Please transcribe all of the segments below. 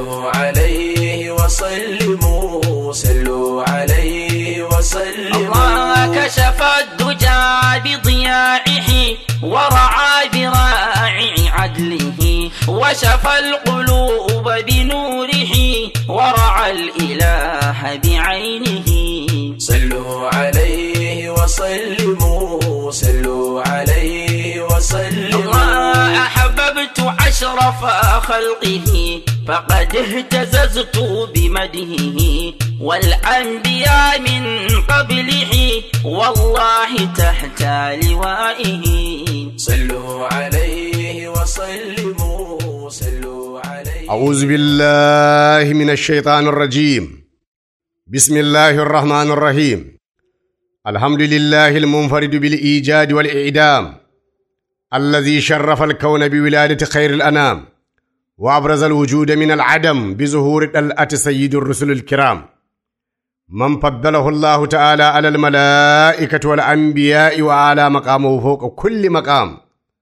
صلوا عليه وسلموا صلوا عليه وسلموا الله كشف الدجى بضياعه ورعى براعي عدله وشفى القلوب بنوره ورعى الإله بعينه صلوا عليه وسلموا صلوا عليه وسلموا الله أحببت أشرف خلقه فقد اهتززت بمدهه والأنبياء من قبله والله تحت لوائه صلوا عليه وسلموا صلوا عليه أعوذ بالله من الشيطان الرجيم بسم الله الرحمن الرحيم الحمد لله المنفرد بالإيجاد والإعدام الذي شرف الكون بولادة خير الأنام وأبرز الوجود من العدم بظهور الألأة سيد الرسل الكرام من فضله الله تعالى على الملائكة والأنبياء وعلى مقامه فوق كل مقام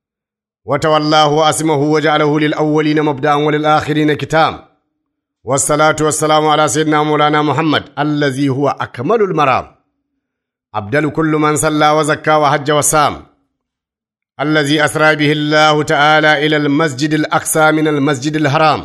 وتولاه وأسمه وجعله للأولين مبدأ وللآخرين كتام والصلاة والسلام على سيدنا مولانا محمد الذي هو أكمل المرام أبدل كل من صلى وزكى وحج وصام الذي أسرى به الله تعالى إلى المسجد الأقصى من المسجد الحرام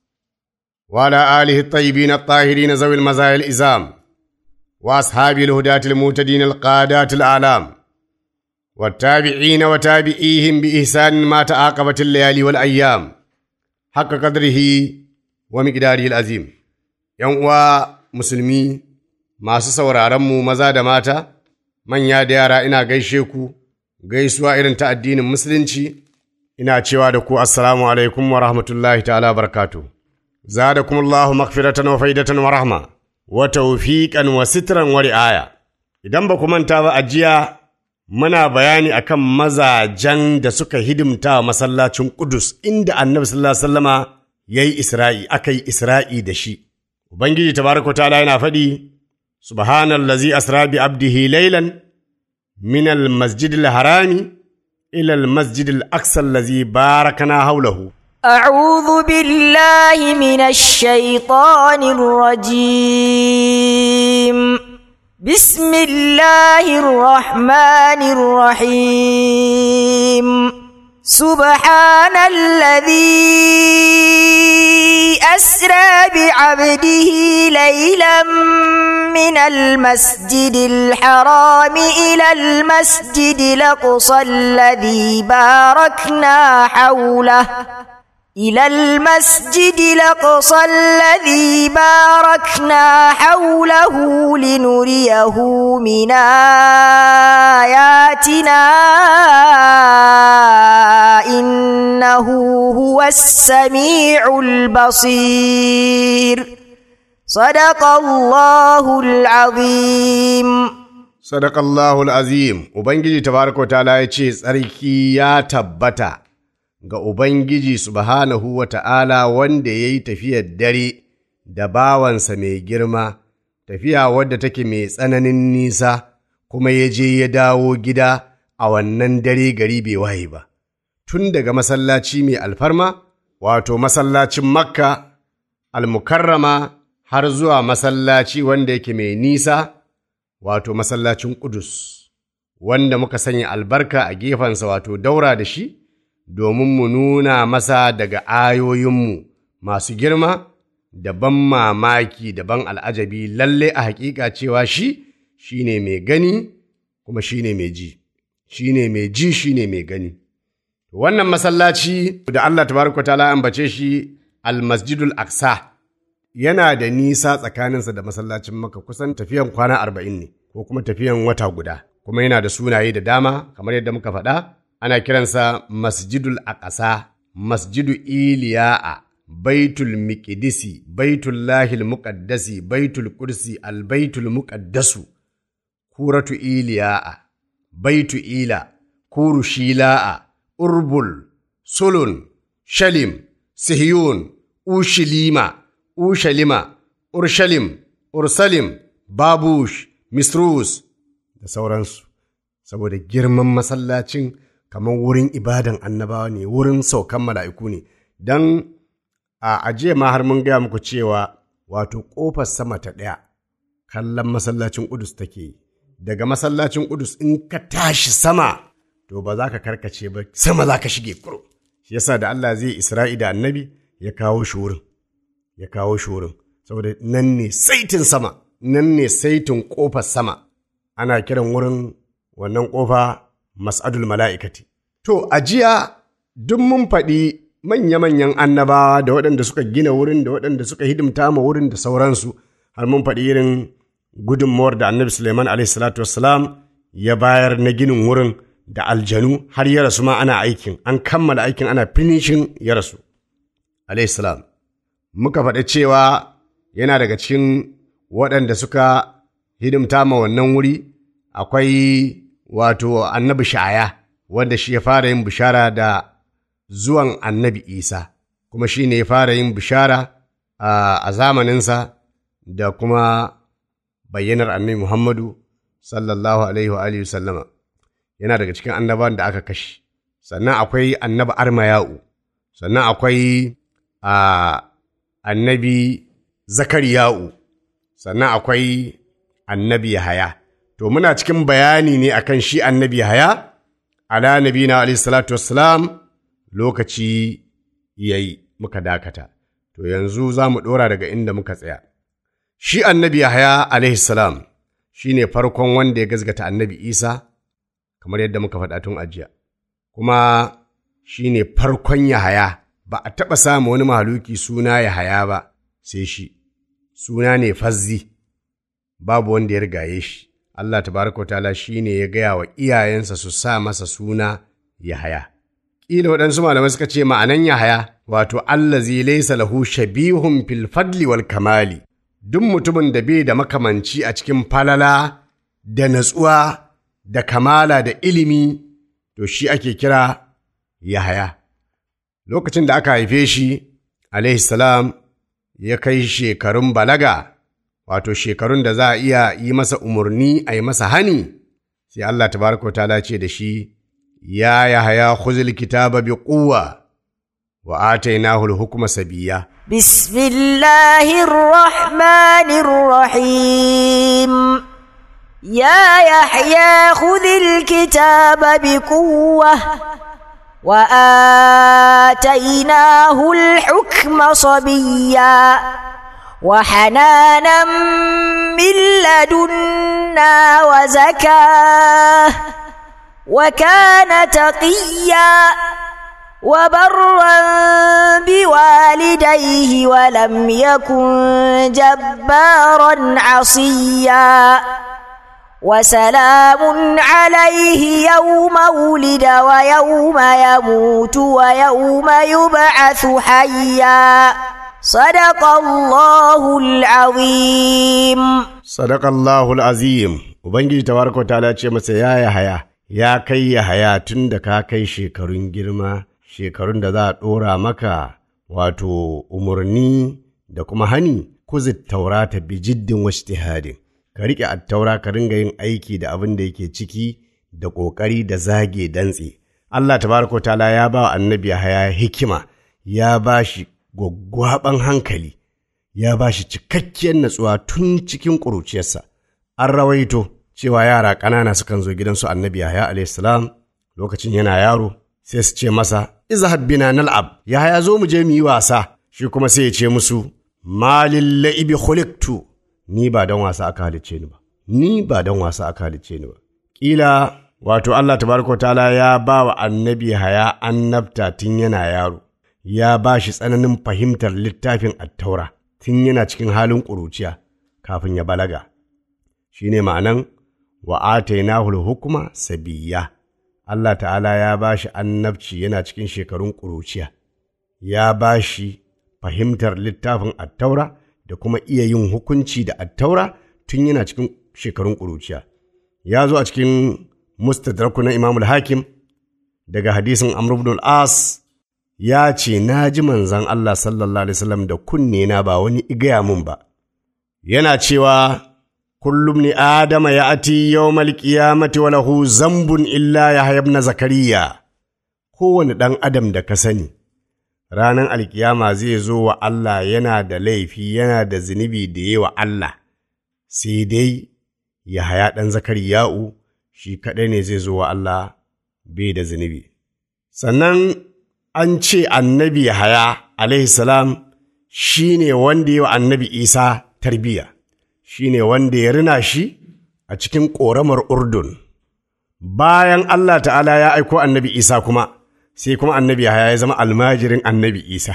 وعلى آله الطيبين الطاهرين ذوي المزايا الإزام وأصحاب الهداة المهتدين القادات الأعلام والتابعين وتابعيهم بإحسان ما تعاقبت الليالي والأيام حق قدره ومقداره العظيم uwa musulmi masu sauraronmu maza da mata manya da yara ina gaishe ku gaisuwa irin ta addinin musulunci ina cewa da ku assalamu alaikum wa rahmatullahi ta'ala barakatu zadakum Allahu maghfiratan wa faidatan wa rahma wa tawfiqan wa sitran wa ri'aya idan ba ku manta ba a jiya muna bayani akan mazajen da suka hidimta wa masallacin Kudus inda Annabi sallallahu alaihi wasallama yayi Isra'i aka yi Isra'i da shi Ubangiji tabaraka ta'ala yana faɗi subhanallazi asra bi abdihi laylan min al-masjid al-harami ila al-masjid al-aqsa allazi barakana hawlahu أعوذ بالله من الشيطان الرجيم بسم الله الرحمن الرحيم سبحان الذي أسرى بعبده ليلا من المسجد الحرام إلى المسجد الأقصى الذي باركنا حوله إلى المسجد الأقصى الذي باركنا حوله لنريه من آياتنا إنه هو السميع البصير صدق الله العظيم sadaqallahu al-azim ubangiji tabaraka wa ta'ala ya ce tsarki ya tabbata ga Ubangiji subhanahu wa ta'ala wanda ya yi tafiyar dare da bawansa mai girma, tafiya wadda take mai tsananin nisa, kuma ya je ya dawo gida a wannan dare gari bai waye ba. Tun daga masallaci mai alfarma, wato masallacin Makka, almukarrama har zuwa masallaci wanda yake mai nisa, wato masallacin Ƙudus, wanda muka sanya albarka a gefensa wato daura da shi. domin mu nuna masa daga ayoyinmu masu girma da ban mamaki da ban al'ajabi lalle a hakika cewa shi shi ne mai gani kuma shi ne mai ji shi ne mai ji shi ne mai gani wannan masallaci da Allah tabaraka ta'ala ambace shi almasjidul aqsa yana da nisa tsakaninsa da masallacin maka kusan tafiyan kwana arba'in ne ko kuma tafiyan wata guda kuma yana da sunaye da dama kamar yadda muka faɗa ana kiransa masjidul aqasa masjidu iliya'a baitul miqdisi baitul lahil muqaddasi baitul kursi albaitul muqaddasu kuratu iliya'a baitu ila kuru shila'a urbul sulun shalim sihiyun ushilima ushalima urshalim ursalim babush misrus da sauransu saboda girman masallacin kamar wurin ibadan annabawa ne wurin saukan mala'iku ne don a ajiye ma har mun gaya muku cewa wato ƙofar sama ta ɗaya kallon masallacin ƙudus take yi daga masallacin ƙudus in ka tashi sama to ba za ka karkace ba sama za ka shige kuro shi yasa da Allah zai isra'i da annabi ya kawo shi wurin ya kawo shi wurin saboda nan ne saitin sama nan ne saitin ƙofar sama ana kiran wurin wannan ƙofa mas'adul mala'ikati to a jiya duk mun faɗi manya-manyan annabawa da waɗanda suka gina wurin da waɗanda suka hidimta ma wurin da sauransu har mun faɗi irin gudunmawar da annabi Suleiman alaihissalatu wassalam ya bayar na ginin wurin da aljanu har ya rasu ma ana aikin an kammala aikin ana finishin ya rasu alaihissalam muka faɗi cewa yana daga cikin waɗanda suka hidimta ma wannan wuri akwai wato annabi sha'aya wanda shi ya fara yin bishara da zuwan annabi isa kuma shi ne ya fara yin bishara a zamaninsa da kuma bayyanar annabi muhammadu sallallahu alaihi wa alihi sallama yana daga cikin annaban da aka kashe sannan akwai annabi armayau sannan akwai annabi zakariya'u sannan akwai annabi yahaya to muna cikin bayani ne akan shi annabi yahaya ala nabina alaihi salatu wassalam lokaci yayi muka dakata to yanzu za mu ɗora daga inda muka tsaya shi annabi yahaya alaihi salam shi ne farkon wanda ya gazgata annabi isa kamar yadda muka faɗa tun ajiya kuma shi ne farkon yahaya ba a taɓa samu wani mahaluki suna yahaya ba sai shi suna ne fazzi babu wanda ya rigaye shi Allah tabaraka wa ta'ala shi ne ya gaya wa iyayensa su sa masa suna Yahaya. Ƙila waɗansu malamai suka ce ma'anan Yahaya wato Allah zai laisa lahu shabihun fil fadli wal kamali. Duk mutumin da bai da makamanci a cikin falala da natsuwa da kamala da ilimi to shi ake kira Yahaya. Lokacin da aka haife shi, alaihi salam ya kai shekarun balaga wato shekarun da za a iya yi masa umarni a yi masa hani sai Allah tabaraka ta'ala ce da shi ya yahaya khuzil kitaba bi quwwa wa atainahu al-hukma sabiya bismillahir rahmanir rahim ya yahya khudhil kitaba bi quwwa wa atainahu al-hukma sabiya وحنانا من لدنا وزكاه وكان تقيا وبرا بوالديه ولم يكن جبارا عصيا وسلام عليه يوم ولد ويوم يموت ويوم يبعث حيا صدق الله العظيم صدق الله العظيم ubangiji tabaraka ta'ala ce masa ya yahaya ya kai yahaya tun da ka kai shekarun girma shekarun da za a ɗora maka wato umarni da kuma hani kuzit taurata bi jiddin washtihadin ka riƙe attaura ka ringa yin aiki da abin da yake ciki da ƙoƙari da zage dantse Allah tabaraka ta'ala ya ba wa annabi Yahaya hikima ya ba shi gwaggwaɓan hankali ya ba shi cikakkiyar natsuwa tun cikin ƙuruciyarsa an rawaito cewa yara ƙanana sukan zo gidansu annabi Yahaya alayhi salam lokacin yana yaro sai su ce masa izhab bina nal'ab Yahaya zo mu je mu yi wasa shi kuma sai ya ce musu malil la'ibi khuliqtu ni ba don wasa aka halicce ni ba ni ba don wasa aka halicce ni ba kila wato Allah tabaraka ta'ala ya ba wa annabi Yahaya annabta tun yana yaro ya ba shi tsananin fahimtar littafin attaura tun yana cikin halin ƙuruciya kafin ya balaga shi ne ma'anan wa atainahu hukuma sabiya Allah ta'ala ya ba shi annabci yana cikin shekarun ƙuruciya ya ba shi fahimtar littafin attaura da kuma iya yin hukunci da attaura tun yana cikin shekarun ƙuruciya ya zo a cikin mustadraku na imamul hakim daga hadisin amr ibn al-as ya ce na ji manzan Allah sallallahu alaihi wasallam da kunne na ba wani igaya mun ba yana cewa kullum ni adama ya ati yawmal qiyamati wa lahu zambun illa ya ibn zakariya kowane ɗan adam da ka sani ranar alkiyama zai zo wa Allah yana da laifi yana da zunubi da yi wa Allah sai dai ya haya ɗan zakari ya'u shi kaɗai ne zai zo wa Allah bai da zunubi sannan an ce annabi haya alaihi salam shi ne wanda yi wa annabi isa tarbiyya shi ne wanda ya rina shi a cikin ƙoramar urdun bayan Allah ta'ala ya aiko annabi isa kuma sai kuma annabi haya ya zama almajirin annabi isa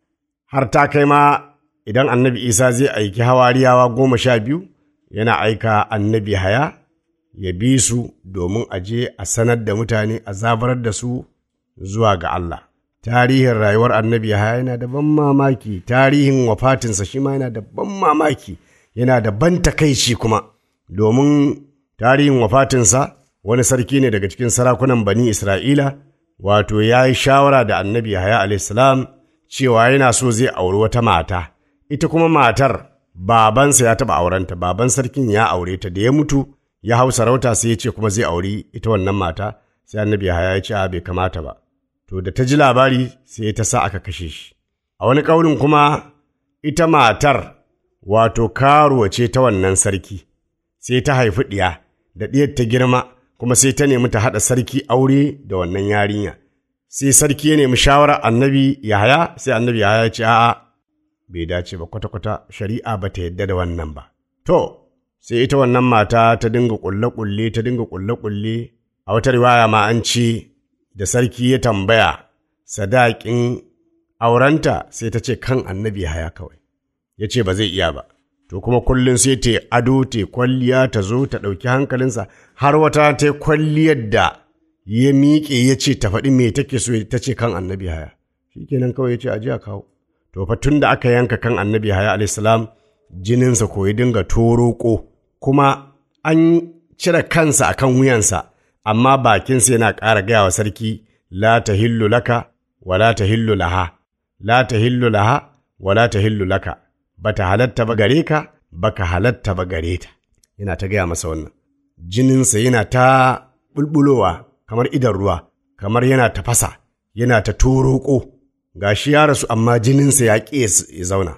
har ta kai ma idan annabi isa zai aiki hawariyawa goma sha biyu yana aika annabi haya ya bi su domin a je a sanar da mutane a zabarar da su zuwa ga Allah tarihin rayuwar annabi haya yana da ban mamaki tarihin wafatinsa shi ma yana da ban mamaki yana da ban takaici kuma domin tarihin wafatinsa wani sarki ne daga cikin sarakunan bani Isra'ila wato ya yi shawara da annabi haya alaihissalam cewa yana so zai auri wata mata ita kuma matar babansa ya taɓa aurenta baban sarkin ya aure ta da ya mutu ya hau sarauta sai ya ce kuma zai auri ita wannan mata sai annabi haya ya ce a bai kamata ba to da ta ji labari sai ta sa aka kashe shi a wani ƙaunin kuma ita matar wato karuwa ce ta wannan sarki sai ta haifi ɗiya da ɗiyar ta girma kuma sai ta nemi ta haɗa sarki aure da wannan yarinya sai sarki ya nemi shawarar annabi yahaya sai annabi yahaya ya ce a'a bai dace ba kwata-kwata shari'a ba ta yadda da wannan ba to sai ita wannan mata ta dinga ƙulle-ƙulle ta dinga ƙulle-ƙulle a wata riwaya ma an ce da sarki ya tambaya sadaƙin aurenta sai ta ce kan annabi haya kawai ya ce ba zai iya ba to kuma kullum sai ta ado ta kwalliya ta zo ta ɗauki hankalinsa har wata ta kwalliyar da ya miƙe ya ce ta faɗi me take so ta ce kan annabi haya shi kenan kawai ya ce aji a kawo to fa tun da aka yanka kan annabi haya alaihissalam jininsa ko ya dinga toroko kuma an cire kansa a kan wuyansa amma bakinsa yana ƙara gaya wa sarki la ta hillu laka wa la ta hillu laha la ta hillu laha wa la ta hillu laka ba ta halatta ba gare ka ba ka halatta ba gare ta yana ta gaya masa wannan jininsa yana ta bulbulowa kamar idan ruwa kamar yana tafasa yana ta toroko ga shi ya rasu amma jininsa ya ƙi ya zauna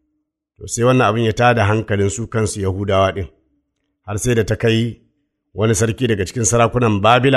to sai wannan abin ya tada hankalin su kansu yahudawa ɗin har sai da ta kai wani sarki daga cikin sarakunan babila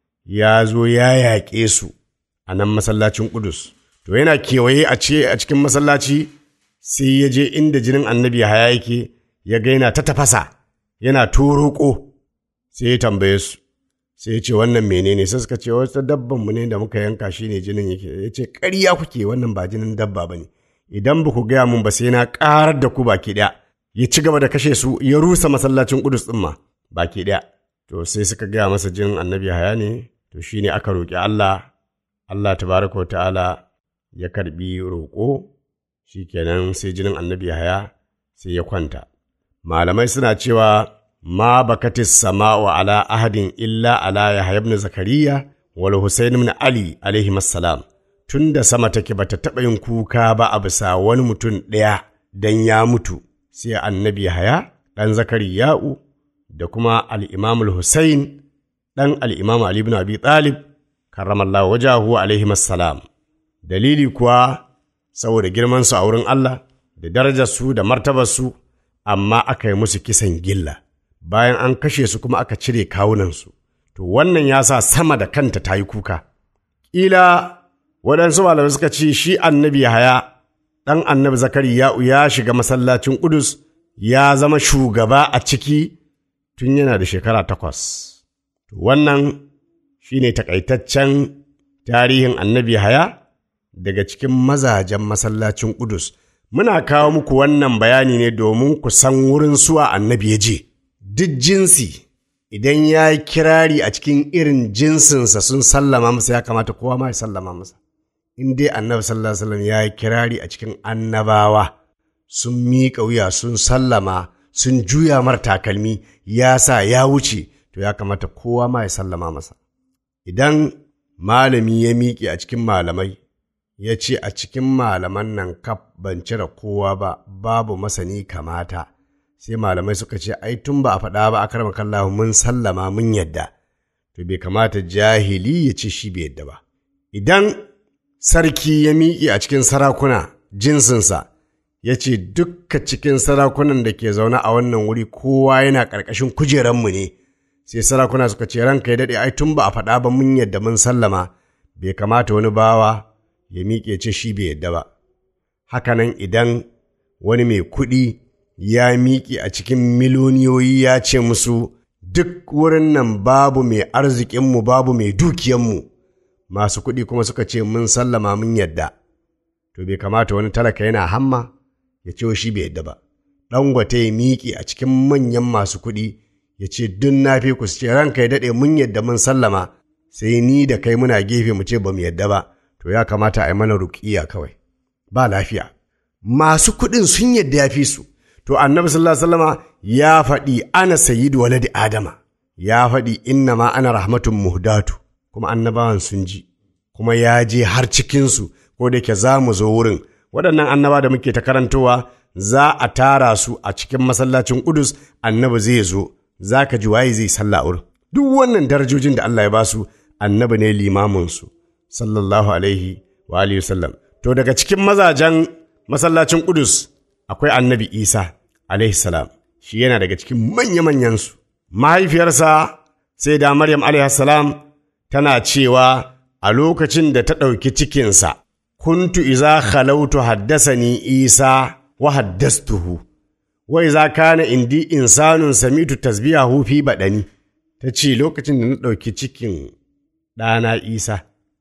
ya zo ya yaƙe su a nan masallacin ƙudus to yana kewaye a ce a cikin masallaci sai ya je inda jinin annabi haya yake ya gaina ta tafasa yana toroko sai ya tambaye su sai ya ce wannan menene sai suka ce wata dabban mu ne da muka yanka shi ne jinin yake ya ce ƙarya kuke wannan ba jinin dabba ba ne idan ba ku gaya mun ba sai na ƙarar da ku baki ɗaya ya ci gaba da kashe su ya rusa masallacin ƙudus ɗin ma baki ɗaya to sai suka gaya masa jinin annabi haya ne to shi ne aka roƙi Allah Allah tabaraka wa ta'ala ya karɓi roƙo shi kenan sai jinin annabi haya sai ya kwanta malamai suna cewa ma bakatis sama'u ala ahadin illa ala yahya ibn zakariya wal husayn ibn ali alaihi assalam tun da sama take bata taɓa yin kuka ba a bisa wani mutum ɗaya dan ya mutu sai annabi haya ɗan zakariya'u da kuma al'imamul Hussein ɗan al'imamu Ali ibn Abi Talib karramallahu wajahu alaihi assalam dalili kuwa saboda girmansu a wurin Allah da darajarsu da martabarsu amma aka yi musu kisan gilla bayan an kashe su kuma aka cire kawunansu to wannan ya sa sama da kanta ta yi kuka ƙila waɗansu malamai suka ce shi annabi haya ɗan annabi zakariya ya shiga masallacin ƙudus ya zama shugaba a ciki tun yana da shekara takwas wannan shi ne takaitaccen tarihin annabi haya daga cikin mazajen masallacin ƙudus muna kawo muku wannan bayani ne domin ku san wurin suwa annabi ya je duk jinsi idan ya yi kirari a cikin irin jinsinsa sun sallama masa ya kamata kowa ma ya sallama masa in dai annabi sallallahu alaihi wasallam ya yi kirari a cikin annabawa sun miƙa wuya sun sallama sun juya mar takalmi ya sa ya wuce to ya kamata kowa ma ya sallama masa idan malami ya miƙe a cikin malamai ya ce a cikin malaman nan kaf ban cire kowa ba babu masani kamata sai malamai suka ce ai tun ba a faɗa ba akar makallahu mun sallama mun yadda to bai kamata jahili ya ce shi bai yadda ba idan sarki ya miƙe a cikin sarakuna jinsinsa ya ce dukka cikin sarakunan da ke zaune a wannan wuri kowa yana ƙarƙashin kujeranmu ne sai sarakuna suka ce ranka ya daɗe ai tun ba a faɗa ba mun yadda mun sallama bai kamata wani bawa ya miƙe ce shi bai yadda ba hakanan idan wani mai kuɗi ya miƙe a cikin miloniyoyi ya ce musu duk wurin nan babu mai arzikinmu babu mai dukiyanmu masu kuɗi kuma suka ce mun sallama mun yadda to bai kamata wani talaka yana hamma ya ce shi bai yadda ba ɗangwate ya miƙe a cikin manyan masu kuɗi ya ce dun na fi ku ce ranka ya daɗe mun yadda mun sallama sai ni da kai muna gefe mu ce ba mu yadda ba to ya kamata a yi mana ruƙiya kawai ba lafiya masu kuɗin sun yadda ya fi su to annabi sallallahu alaihi wasallama ya faɗi ana sayyidu waladi adama ya faɗi inna ma ana rahmatun muhdatu kuma annabawan sun ji kuma ya je har cikinsu ko da ke za mu zo wurin waɗannan annaba da muke ta karantowa za a tara su a cikin masallacin Kudus annabi zai zo za ka ji waye zai sallah wurin duk wannan darajojin da Allah ya ba su annabi ne limaminsu sallallahu alaihi wa alihi wasallam to daga cikin mazajen masallacin Kudus akwai annabi Isa alaihi salam shi yana daga cikin manya-manyansu mahaifiyarsa sai da Maryam alaihi salam tana cewa a lokacin da ta ɗauki cikinsa kuntu iza khalautu haddasani Isa wa haddastuhu wa iza kana indi insanun samitu tasbihahu fi baɗani ta ce lokacin da na ɗauki cikin ɗana Isa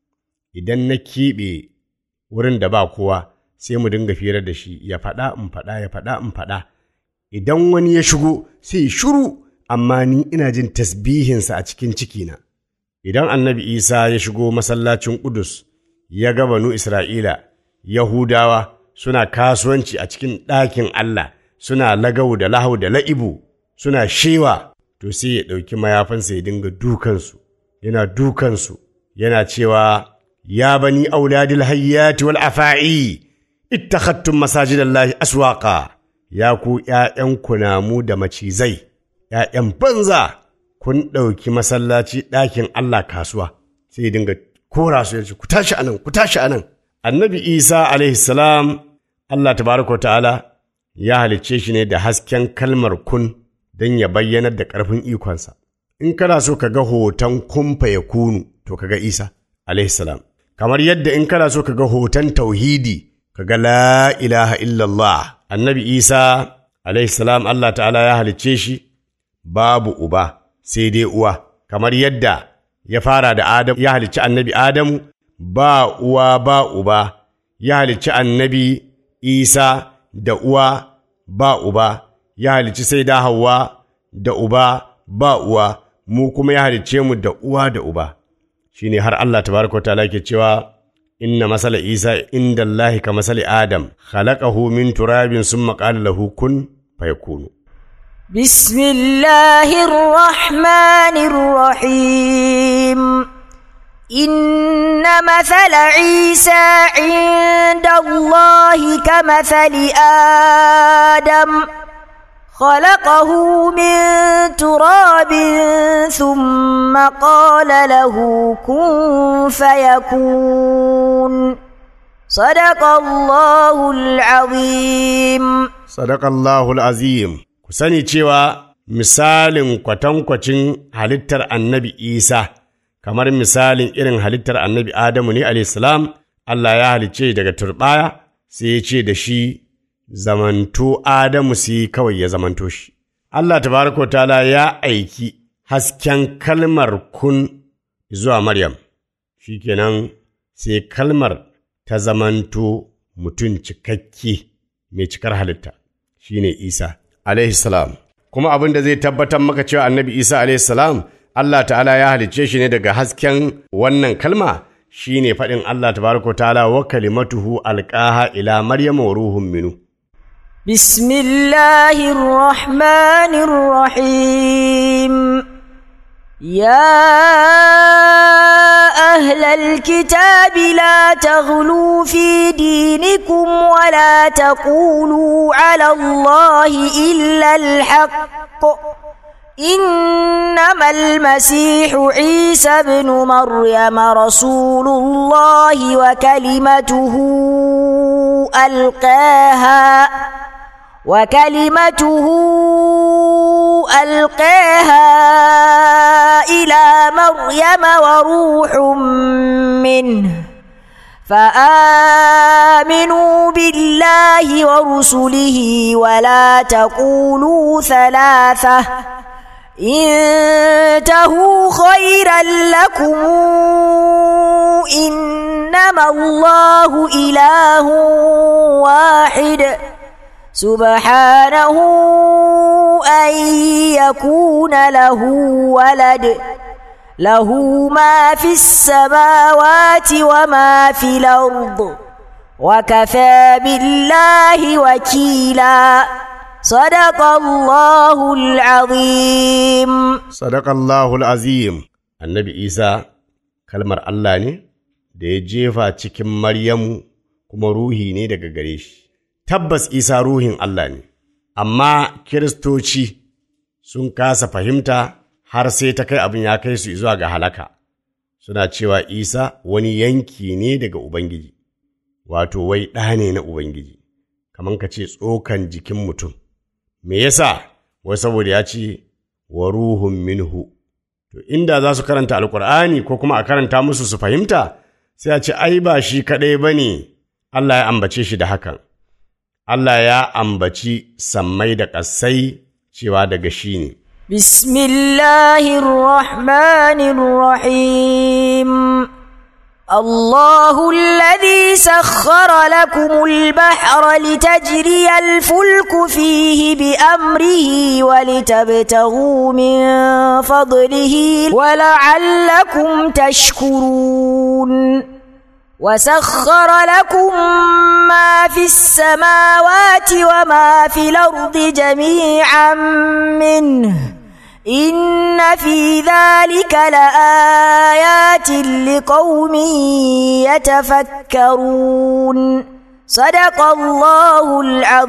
idan na keɓe wurin da ba kowa sai mu dinga firar da shi ya faɗa in faɗa ya faɗa in faɗa idan wani ya shigo sai shuru amma ni ina jin tasbihinsa a cikin cikina idan annabi isa ya shigo masallacin ƙudus ya ga banu isra'ila yahudawa suna kasuwanci a cikin ɗakin allah suna lagau da lahau da la'ibu suna shewa to sai ya ɗauki mayafansa ya dinga dukansu yana dukansu yana cewa ya bani auladil hayyati wal afa'i ittakhattum masajidallahi aswaqa ya ku ’ya'yan kunamu da macizai ’ya'yan banza kun ɗauki masallaci ɗakin Allah kasuwa sai ya dinga kora su yace ku tashi anan ku tashi anan annabi Isa alaihi salam Allah tabaraka ta'ala ya halicce shi ne da hasken kalmar kun don ya bayyanar da ƙarfin ikonsa in kana so ka ga hoton kumfa ya kunu to ka ga Isa alaihi salam kamar yadda in kana so ka ga hoton tauhidi ka ga la ilaha illallah annabi Isa alaihi salam Allah ta'ala ya halicce shi babu uba sai dai uwa kamar yadda ya fara da Adam ya halicci annabi Adamu ba uwa ba uba ya halicci annabi Isa da uwa ba uba ya halicci sai da Hawwa da uba ba uwa mu kuma ya halicce mu da uwa da uba shine har Allah tabaraka ta'ala ke cewa inna masala Isa inda Allah ka masali Adam khalaqahu min turabin summa qala lahu kun fayakunu بسم الله الرحمن الرحيم إن مثل عيسى عند الله كمثل آدم خلقه من تراب ثم قال له كن فيكون صدق الله العظيم Sadakallahul azim ku sani cewa misalin kwatankwacin halittar annabi Isa kamar misalin irin halittar annabi Adamu ne alaihissalam Allah ya halicce daga turɓaya sai ya ce da shi zamanto Adamu sai kawai ya zamanto shi. Allah tabaraka wa ta'ala ya aiki hasken kalmar kun zuwa Maryam, shi kenan sai kalmar ta zamanto mutum cikakke mai cikar halitta shi ne Isa alaihi salam. Kuma abin da zai tabbatar maka cewa annabi Isa alaihi salam Allah ta'ala ya halicce shi ne daga hasken wannan kalma shi ne faɗin Allah tabaraka wa ta'ala wa kalimatuhu alƙaha ila Maryam wa ruhun minu. بسم الله الرحمن الرحيم يا أهل الكتاب لا تغلوا في دينكم ولا تقولوا على الله إلا الحق إنما المسيح عيسى بن مريم رسول الله وكلمته ألقاها وكلمته ألقاها إلى مريم وروح منه فآمنوا بالله ورسله ولا تقولوا ثلاثة انتهوا خيرا لكم إنما الله إله واحد سبحانه أن يكون له ولد له ما في السماوات وما في الأرض وكفى بالله وكيلا صدق الله العظيم Sadakallahul azim annabi Isa kalmar Allah ne da ya jefa cikin Maryamu kuma ruhi ne daga gare shi. Tabbas Isa ruhin Allah ne, amma Kiristoci sun kasa fahimta har sai ta kai abin ya kai su zuwa ga halaka. Suna cewa Isa wani yanki ne daga Ubangiji, wato wai ɗa ne na Ubangiji, kamar ka ce tsokan jikin mutum. Me yasa? Wai saboda ya ce wa ruhun minhu. To, inda za su karanta Alƙur'ani ko kuma a karanta musu su fahimta, sai a ce, ai, ba shi kaɗai ba ne, Allah ya ambace shi da hakan. Allah ya ambaci sammai da ƙasai cewa daga shi ne. بسم الله الرحمن الرحيم الله الذي سخر لكم البحر لتجري الفلك فيه بأمره ولتبتغوا من فضله ولعلكم تشكرون وسخر لكم ما في السماوات وما في الأرض جميعا منه إن في ذلك لآيات لقوم يتفكرون صدق الله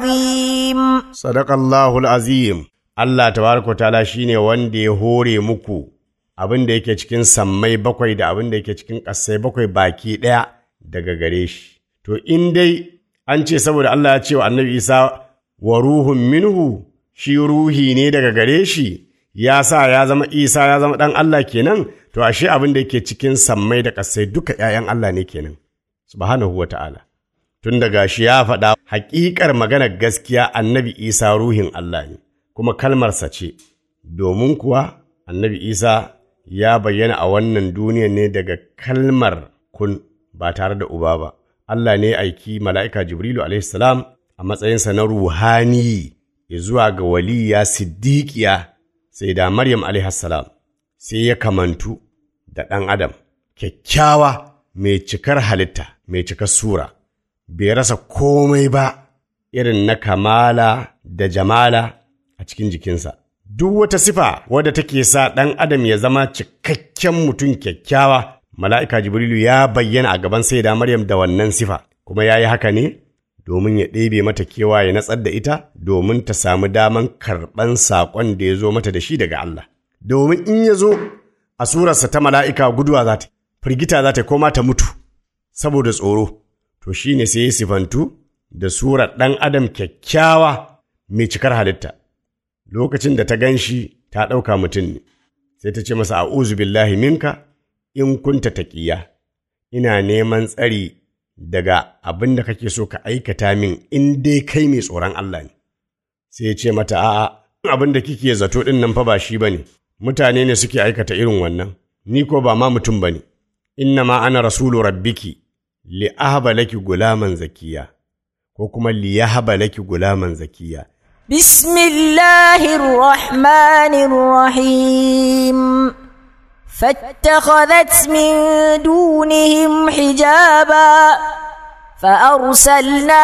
العظيم Sadakallahul azim Allah tabaraka ta'ala shine wanda ya hore muku abin da yake cikin sammai bakwai da abin da yake cikin ƙasai bakwai baki ɗaya daga gare shi. To in dai an ce saboda Allah ya ce wa annabi Isa wa ruhun minhu shi ruhi ne daga gare shi ya sa ya zama Isa ya zama ɗan Allah kenan to ashe abin da yake cikin sammai da ƙasai duka ‘ya'yan Allah ne kenan. Subhanahu wa ta'ala. Tun daga shi ya faɗa haƙiƙar maganar gaskiya annabi Isa ruhin Allah ne, kuma kalmarsa ce, domin kuwa annabi Isa ya bayyana a wannan duniya ne daga kalmar kun ba tare da uba ba. Allah ne aiki mala'ika Jibrilu alaihissalam a matsayinsa na ruhani ya zuwa ga waliya siddiƙiya sai da Maryam alaihissalam sai ya kamantu da ɗan Adam, kyakkyawa mai cikar halitta, mai cikar sura. bai rasa komai ba irin na kamala da jamala a cikin jikinsa. Duk wata sifa wadda take sa ɗan adam ya zama cikakken mutum kyakkyawa, mala'ika Jibrilu ya bayyana a gaban sai da Maryam da wannan sifa, kuma ya yi haka ne domin ya ɗebe mata kewa ya natsar da ita domin ta samu daman karɓan saƙon da ya zo mata da shi daga Allah. Domin in ya zo a surarsa ta mala'ika guduwa za ta, firgita za ta koma ta mutu, saboda tsoro. to shi ne sai ya sifantu da surar ɗan adam kyakkyawa mai cikar halitta lokacin da ta gan shi ta ɗauka mutum ne sai ta ce masa a'uzu billahi minka in kunta taƙiya ina neman tsari daga abin da kake so ka aikata min in dai kai mai tsoron Allah ne sai ya ce mata a'a abin da kike zato ɗin nan fa ba shi ba ne mutane ne suke aikata irin wannan ni ko ba ma mutum ba ne inna ma ana rasulu rabbiki li'ahaba laki gulaman zakiya ko kuma liyahaba laki gulaman zakiya بسم الله الرحمن الرحيم فاتخذت من دونهم حجابا فأرسلنا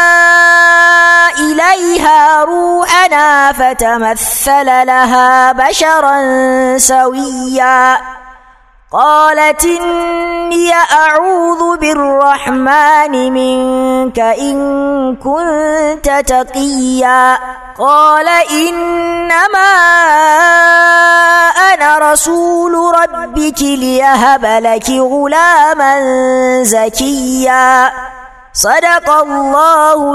إليها روحنا فتمثل لها بشرا سويا قالت إني أعوذ بالرحمن منك إن كنت تقيا قال إنما أنا رسول ربك ليهب لك غلاما زكيا صدق الله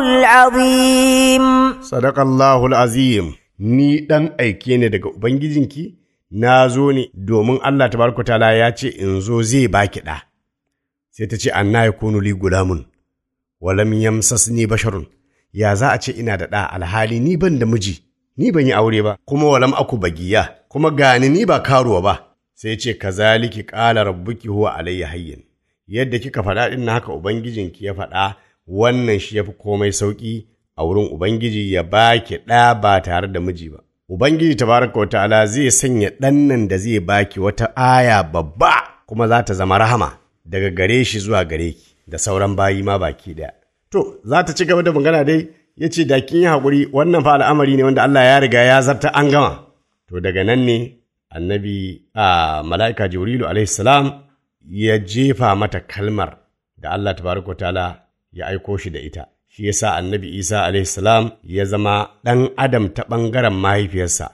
العظيم Sadakallahul azim ni ɗan aike ne daga Ubangijinki, na zo ne domin Allah tabaraka ta'ala ya ce in zo zai baki ɗa. Sai ta ce anna ya kunu li gulamun, walam yamsasni basharun, ya za a ce ina da ɗa alhali ni ban da miji, ni ban yi aure ba, kuma walam aku bagiya, kuma gani ni ba karuwa ba. Sai ce kazaliki ƙala rabbuki huwa alayya hayyin. Yadda kika faɗa ɗin na haka Ubangijinki ya faɗa wannan shi ya fi komai sauƙi a wurin Ubangiji ya baki ɗa ba tare da miji ba. Ubangiji tabaraka wa ta'ala zai sanya ɗan nan da zai baki wata aya babba kuma za ta zama rahama daga gare shi zuwa gare ki da sauran bayi ma baki ɗaya. To, za ta ci gaba da magana dai ya ce da kin yi haƙuri wannan fa al'amari ne wanda Allah ya riga ya zarta an gama. To daga nan ne annabi a mala'ika Jibrilu alaihi salam ya jefa mata kalmar da Allah tabaraka wa ta'ala ya aiko shi da ita. Shi yasa annabi Isa alaihi salam ya zama ɗan adam ta ɓangaren mahaifiyarsa,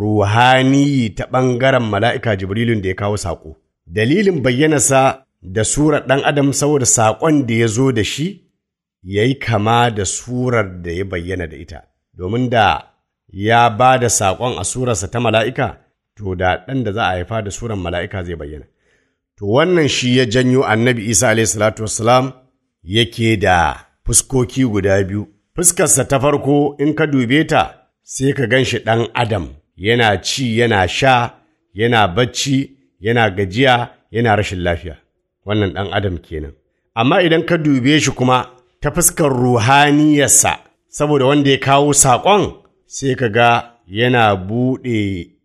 ruhani ta ɓangaren mala'ika Jibrilun da ya kawo saƙo. Dalilin bayyanarsa da surar ɗan adam saboda saƙon da ya zo da shi ya yi kama da surar da ya bayyana da ita, domin da ya ba da saƙon a surarsa ta mala'ika, to da ɗan da za a haifa da surar mala'ika zai bayyana. To wannan shi ya janyo annabi Isa alaihi salatu wassalam yake da fuskoki guda biyu. Fuskarsa ta farko in ka dube ta sai ka gan shi ɗan Adam yana ci yana sha, yana bacci, yana gajiya, yana rashin lafiya. Wannan ɗan Adam kenan. Amma idan ka dube shi kuma ta fuskar ruhaniyarsa, saboda wanda ya kawo saƙon sai ka ga yana buɗe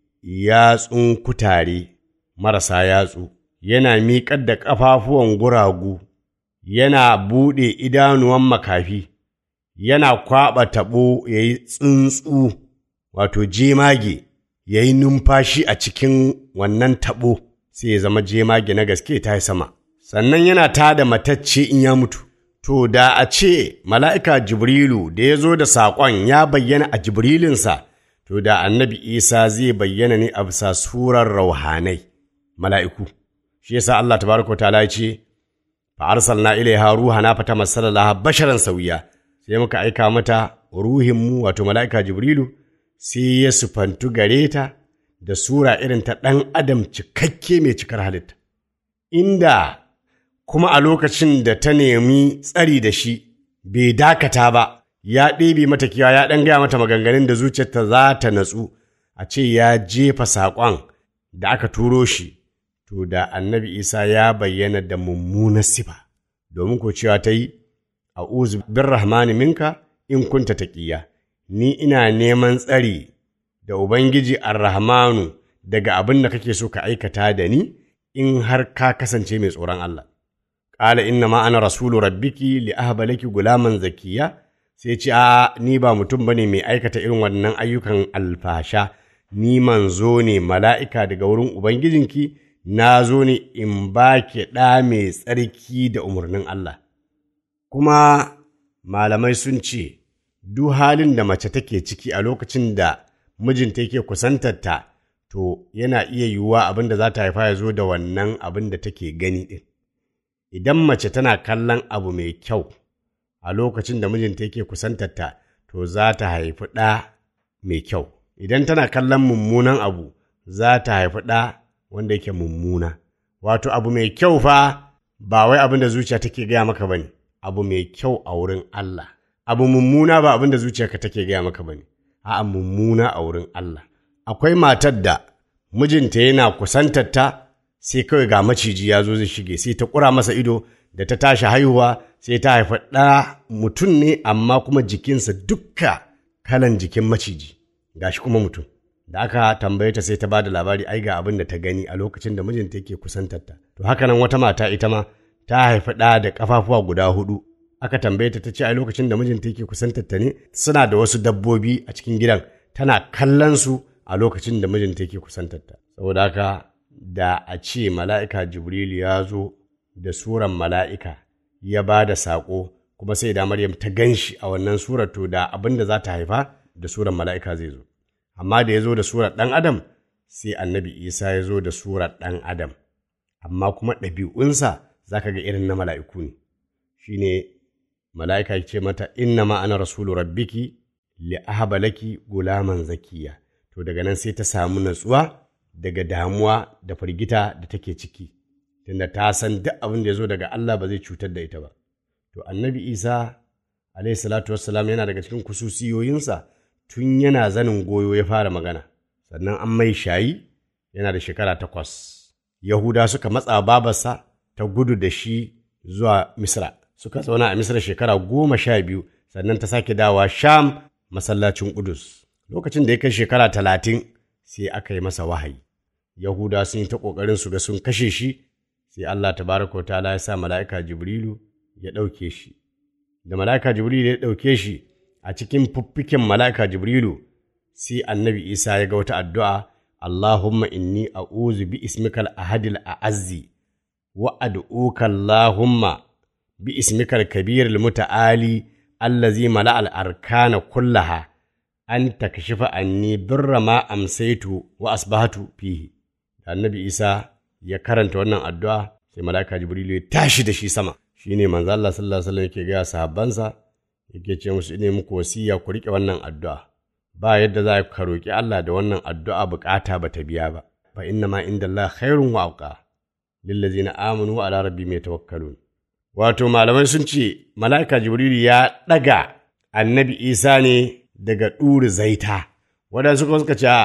yatsun kutare marasa yatsu, yana miƙar da ƙafafuwan guragu. yana buɗe idanuwan makafi, yana kwaɓa taɓo ya yi tsuntsu, wato jemage, ya yi numfashi a cikin wannan taɓo, sai ya zama jemage na gaske ta yi sama. Sannan yana ta da matacce in ya mutu. To, da a ce mala'ika Jibrilu da ya zo da saƙon ya bayyana a Jibrilinsa, to da annabi Isa zai bayyana ne a bisa surar rauhanai, mala'iku. Shi yasa Allah tabaraka wa ta'ala ya ce, fa'arsalna ilaiha ruhana fata masalaha basharan sauya sai muka aika mata ruhinmu wato mala'ika jibrilu sai ya sufantu gare ta da sura irin ta ɗan adam cikakke mai cikar halitta inda kuma a lokacin da ta nemi tsari da shi bai dakata ba ya ɗebe mata kiwa ya ɗan gaya mata maganganun da zuciyarta za ta natsu a ce ya jefa saƙon da aka turo shi to da annabi isa ya bayyana da mummunar sifa domin ko cewa ta yi a uzu bin rahmani minka in kunta taƙiya ni ina neman tsari da ubangiji ar-rahmanu daga abin da kake so ka aikata da ni in har ka kasance mai tsoron Allah ƙala inna ma ana rasulu rabbiki li ahba laki gulaman zakiya sai ce a ni ba mutum bane mai aikata irin wannan ayyukan alfasha ni manzo ne mala'ika daga wurin ubangijinki na zo ne in ba ki ɗa mai tsarki da umarnin Allah. Kuma malamai sun ce, duk halin da mace take ciki a lokacin da mijinta yake kusantarta, to yana iya yiwuwa abin da za ta haifa ya zo da wannan abin da take gani ɗin. Idan mace tana kallon abu mai kyau a lokacin da mijinta yake kusantarta, to za ta haifi ɗa mai kyau. Idan tana kallon mummunan abu, za ta haifi ɗa wanda yake mummuna. Wato abu mai kyau fa ba wai abin da zuciya take gaya maka bane, abu mai kyau a wurin Allah. Abu mummuna ba abin da zuciyarka take gaya maka bane, a'a mummuna a wurin Allah. Akwai matar da mijinta yana kusantar ta sai kawai ga maciji ya zo zai shige sai ta ƙura masa ido da ta tashi haihuwa sai ta haifa ɗa mutum ne amma kuma jikinsa dukka kalan jikin maciji gashi kuma mutum. da aka tambaye ta sai ta ba da labari ai ga abin da ta gani a lokacin da mijinta yake kusantarta to haka nan wata mata ita ma ta haifi ɗa da ƙafafuwa guda hudu aka tambaye ta ta ce ai lokacin da mijinta yake kusantarta ne suna da wasu dabbobi a cikin gidan tana kallon su a lokacin da mijinta yake kusantarta saboda haka da a ce mala'ika Jibrilu ya zo da suran mala'ika ya ba da saƙo kuma sai da Maryam ta gan shi a wannan surar to da abin da za ta haifa da suran mala'ika zai zo. Amma da ya zo da surar ɗan Adam sai annabi Isa ya zo da surar ɗan Adam. Amma kuma ɗabi'unsa za ka ga irin na mala'iku ne. Shi ne mala'ika ce mata inna ma'ana rasulu rabbiki li ahaba laki gulaman zakiya. To daga nan sai ta samu natsuwa daga damuwa da firgita da take ciki. Tunda ta san duk abin da ya zo daga Allah ba zai cutar da ita ba. To annabi Isa alaihi salatu wassalam yana daga cikin kususiyoyinsa tun yana zanin goyo ya fara magana. Sannan an mai shayi yana da shekara takwas. Yahuda suka matsa babarsa ta gudu da shi zuwa Misra. Suka zauna a Misra shekara goma sha biyu sannan ta sake dawa Sham masallacin Kudus. Lokacin da ya kai shekara talatin sai aka yi masa wahayi. Yahuda sun yi ta ƙoƙarin su ga sun kashe shi sai Allah tabaraka wa ta'ala ya sa mala'ika Jibrilu ya ɗauke shi. Da mala'ika Jibrilu ya ɗauke shi a cikin fuffiken mala'ika Jibrilu sai annabi Isa ya ga wata addu'a Allahumma inni a'uzu bi ismikal ahadil a'azzi wa ad'uka Allahumma bi ismikal kabiril muta'ali allazi mala'al arkana kullaha an takashifa anni birra ma amsaitu wa asbahatu fihi. Da annabi Isa ya karanta wannan addu'a sai mala'ika Jibrilu ya tashi da shi sama. Shi ne manzo Allah sallallahu alaihi wasallam yake gaya sahabbansa yake ce musu ne muku wasiya ku riƙe wannan addu'a. Ba yadda za ka roƙi Allah da wannan addu'a bukata ba ta biya ba. Fa inna ma inda Allah khairun wa auqa lillazina amanu wa ala rabbihim yatawakkalun. Wato malamai sun ce mala'ika Jibrilu ya ɗaga annabi Isa ne daga ɗuri zaita. Waɗansu kuma suka ce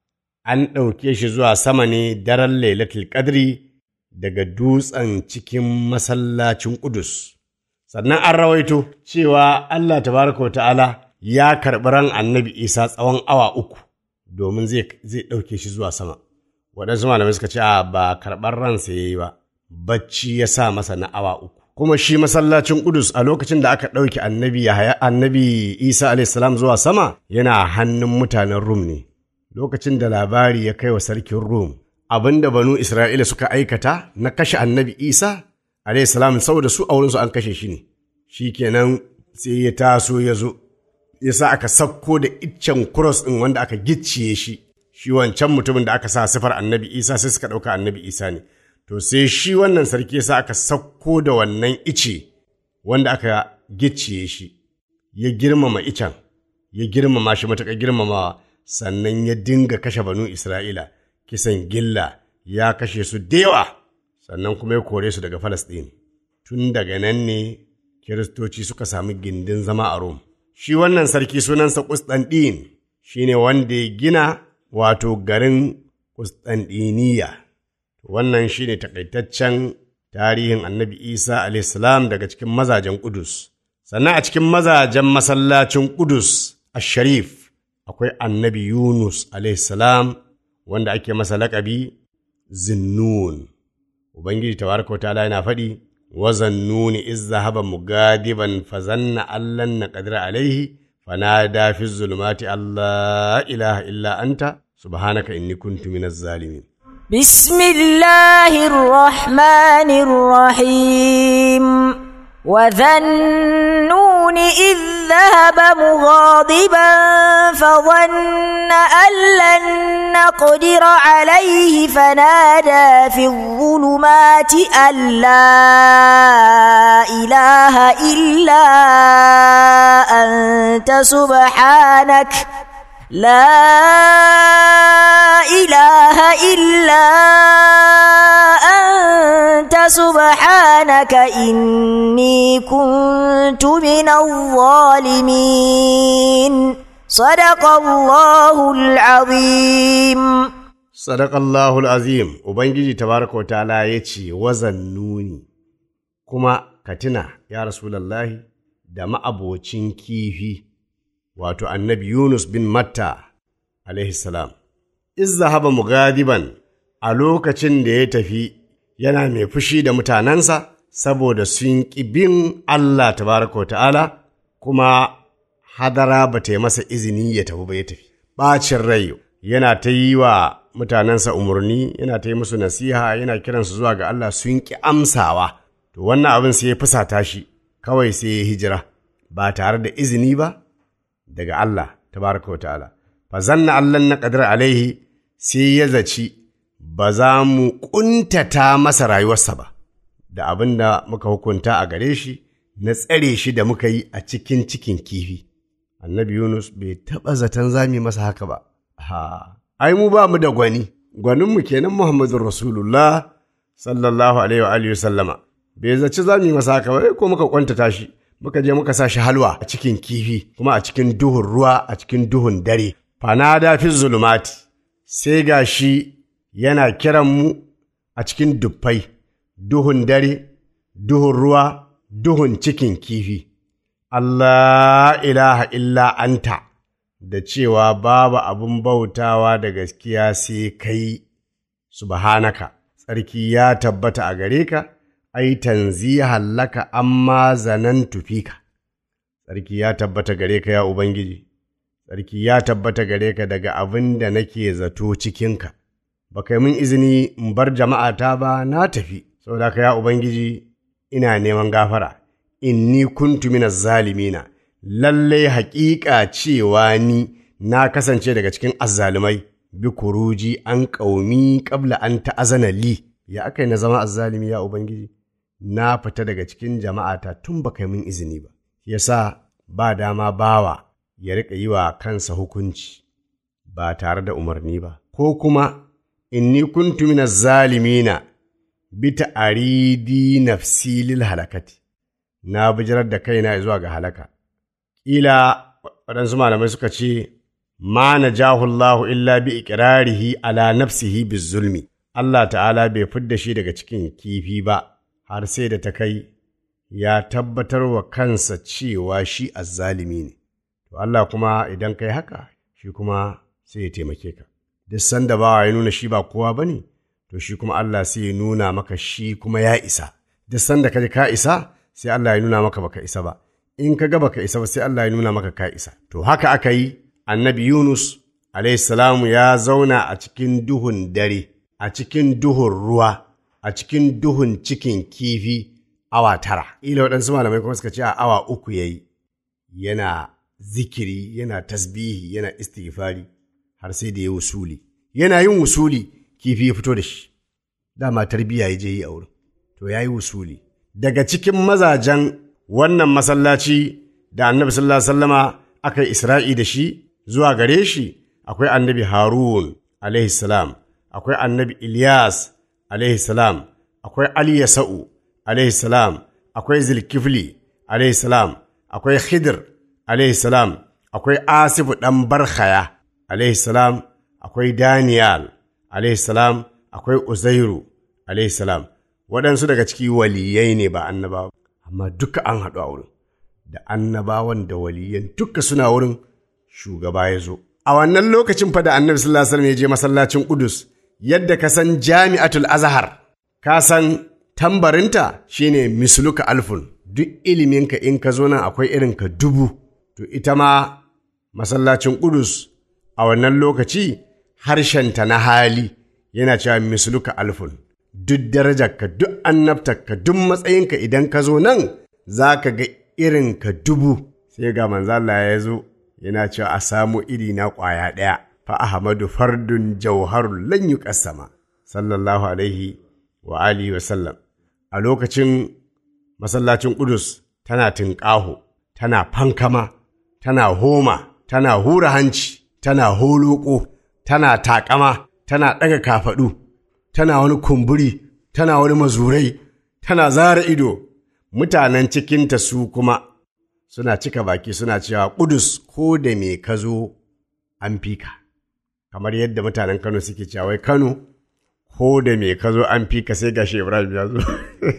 an ɗauke shi zuwa sama ne daren lailatul qadri daga dutsen cikin masallacin Ƙudus. Sannan an rawaito cewa Allah tabaraka wa ta'ala ya karɓi ran annabi Isa tsawon awa uku domin zai ɗauke shi zuwa sama. Waɗansu malamai suka ce a ba karɓar ransa ya yi ba, bacci ya sa masa na awa uku. Kuma shi masallacin Ƙudus a lokacin da aka ɗauki annabi Yahaya annabi Isa alaihissalam zuwa sama yana hannun mutanen Rum ne. Lokacin da labari ya kai wa sarkin Rum, abin da banu Isra'ila suka aikata na kashe annabi Isa, salam saboda su a wurinsu an kashe shi ne, shi kenan sai ya taso ya zo, ya sa aka sakko da iccen kuros ɗin wanda aka gicciye shi, shi wancan mutumin da aka sa sifar annabi Isa sai suka ɗauka annabi Isa ne. To sai shi wannan sarki ya sa aka sakko da wannan ice wanda aka gicciye shi, ya girmama icen, ya girmama shi matuƙar girmamawa, sannan ya dinga kashe banu Isra'ila. kisan gilla ya kashe su da yawa sannan kuma ya kore su daga Falasɗin. Tun daga nan ne Kiristoci suka sami gindin zama a Rom. Shi wannan sarki sunansa Ƙustanɗin shi ne wanda ya gina wato garin Ƙustanɗiniya. Wannan shi ne takaitaccen tarihin annabi Isa alaihissalam daga cikin mazajen Ƙudus. Sannan a cikin mazajen masallacin Ƙudus a Sharif akwai annabi Yunus alaihissalam wanda ake masa laƙabi zinnun ubangiji tabaraka wa ta'ala yana faɗi wa zannuni iz zahaba mugadiban fa zanna allan na qadira alaihi fanada fi zulumati allah ilaha illa anta subhanaka inni kuntu minaz zalimin بسم الله الرحمن الرحيم وذنون إذ ذهب مغاضبا فظن أن لن نقدر عليه فنادى في الظلمات أن لا إله إلا أنت سبحانك لا إله إلا أنت سبحانك إني كنت من الظالمين صدق الله العظيم Sadakallahul azim Ubangiji tabaraka wa ta'ala ya ce wazannuni kuma ka tuna ya Rasulallahi da ma'abocin kifi wato annabi Yunus bin Matta alaihi salam izza haba mugadiban a lokacin da ya tafi yana mai fushi da mutanensa saboda sun ƙi bin Allah tabaraka wa ta'ala kuma hadara ba ta yi masa izini ya tafi ba ya tafi ɓacin rai yana ta yi wa mutanensa umarni yana ta yi musu nasiha yana kiransu zuwa ga Allah sun ƙi amsawa to wannan abin sai ya fusata shi kawai sai ya hijira ba tare da izini ba daga Allah tabaraka wa ta'ala fa zanna Allah na qadar alaihi sai ya zaci ba za mu ƙuntata masa rayuwarsa ba da abin da muka hukunta a gare shi na tsare shi da muka yi a cikin cikin kifi annabi Yunus bai taɓa zaton zami masa haka ba ha ai mu ba mu da gwani gwaninmu kenan Muhammadun Rasulullah sallallahu alaihi wa alihi sallama bai zaci za mu yi masa haka ba ko muka kwantata shi muka je muka sa shi halwa a cikin kifi kuma a cikin duhun ruwa a cikin duhun dare fanada fi zulumati sai ga shi yana kiran mu a cikin dubbai duhun dare duhun ruwa duhun cikin kifi Allah ilaha illa anta da cewa babu abin bautawa da gaskiya sai kai subhanaka tsarki ya tabbata a gare ka ai tanzihan laka amma zanan tufika tsarki ya tabbata gare ka ya ubangiji tsarki ya tabbata gare ka daga abin da nake zato cikinka ba kai min izini in bar jama'ata ba na tafi saboda ka ya ubangiji ina neman gafara inni kuntu minaz zalimina lallai haƙiƙa cewa ni na kasance daga cikin azzalumai bi kuruji an ƙaumi ƙabla an ta'azana li ya aka na zama azzalumi ya ubangiji na fita daga cikin jama'ata tun ba kai min izini ba yasa ba dama bawa ya riƙa yi wa kansa hukunci ba tare da umarni ba ko kuma inni kuntu minaz zalimina bi ta'aridi nafsi lil halakati na bijirar da kaina zuwa ga halaka ƙila waɗansu malamai suka ce ma na jahullahu illa bi iƙirarihi ala nafsihi bi zulmi Allah ta'ala bai fidda shi daga cikin kifi ba har sai da ta kai ya tabbatar wa kansa cewa shi azzalimi ne to Allah kuma idan kai haka shi kuma sai ya taimake ka duk sanda bawa ya nuna shi ba kowa bane to shi kuma Allah sai ya nuna maka shi kuma ya isa duk sanda ka ji ka isa sai Allah ya nuna maka baka isa ba in ka ga baka isa ba sai Allah ya nuna maka ka isa to haka aka yi annabi Yunus salamu ya zauna a cikin duhun dare a cikin duhun ruwa a cikin duhun cikin kifi awa tara ila waɗansu malamai kuma suka ce a awa uku ya yi yana zikiri yana tasbihi yana istighfari har sai da ya wusuli yana yin wusuli kifi ya fito da shi dama tarbiyya ya je yi a wurin to ya yi wusuli daga cikin mazajen wannan masallaci da annabi sallallahu alaihi wasallama aka yi isra'i da shi zuwa gare shi akwai annabi harun alaihi salam akwai annabi ilyas alaihi salam akwai ali yasa'u alaihi salam akwai zulkifli alaihi salam akwai khidr alaihi salam akwai asifu dan barkhaya alaihi salam akwai daniyal alaihi salam akwai uzairu alaihi salam waɗansu daga ciki waliyai ne ba annabawa amma duka an haɗu a wurin da annabawan da waliyan duka suna wurin shugaba ya zo a wannan lokacin fa da annabi sallallahu alaihi wasallam ya je masallacin Qudus yadda ka san jami'atul azhar ka san tambarinta shine misluka alfun duk iliminka in ka zo nan akwai irin ka dubu to ita ma masallacin Qudus a wannan lokaci harshenta na hali yana cewa misluka alfun duk darajarka duk annabtarka duk matsayinka idan ka zo nan za ka ga irin ka dubu sai ga manzo Allah ya zo yana cewa a samu iri na ƙwaya ɗaya fa ahmadu fardun jauharun lan yuqassama sallallahu alaihi wa alihi wa sallam a lokacin masallacin Qudus tana tinƙaho tana fankama tana homa tana hura hanci tana holoko tana taƙama tana ɗaga kafaɗu tana wani kumburi, tana wani mazurai, tana zara ido, mutanen cikinta su kuma suna cika baki suna cewa ƙudus ko da me ka zo an fika. Kamar yadda mutanen Kano suke cewa wai Kano ko da me ka zo an fika sai gashi Ibrahim ya zo.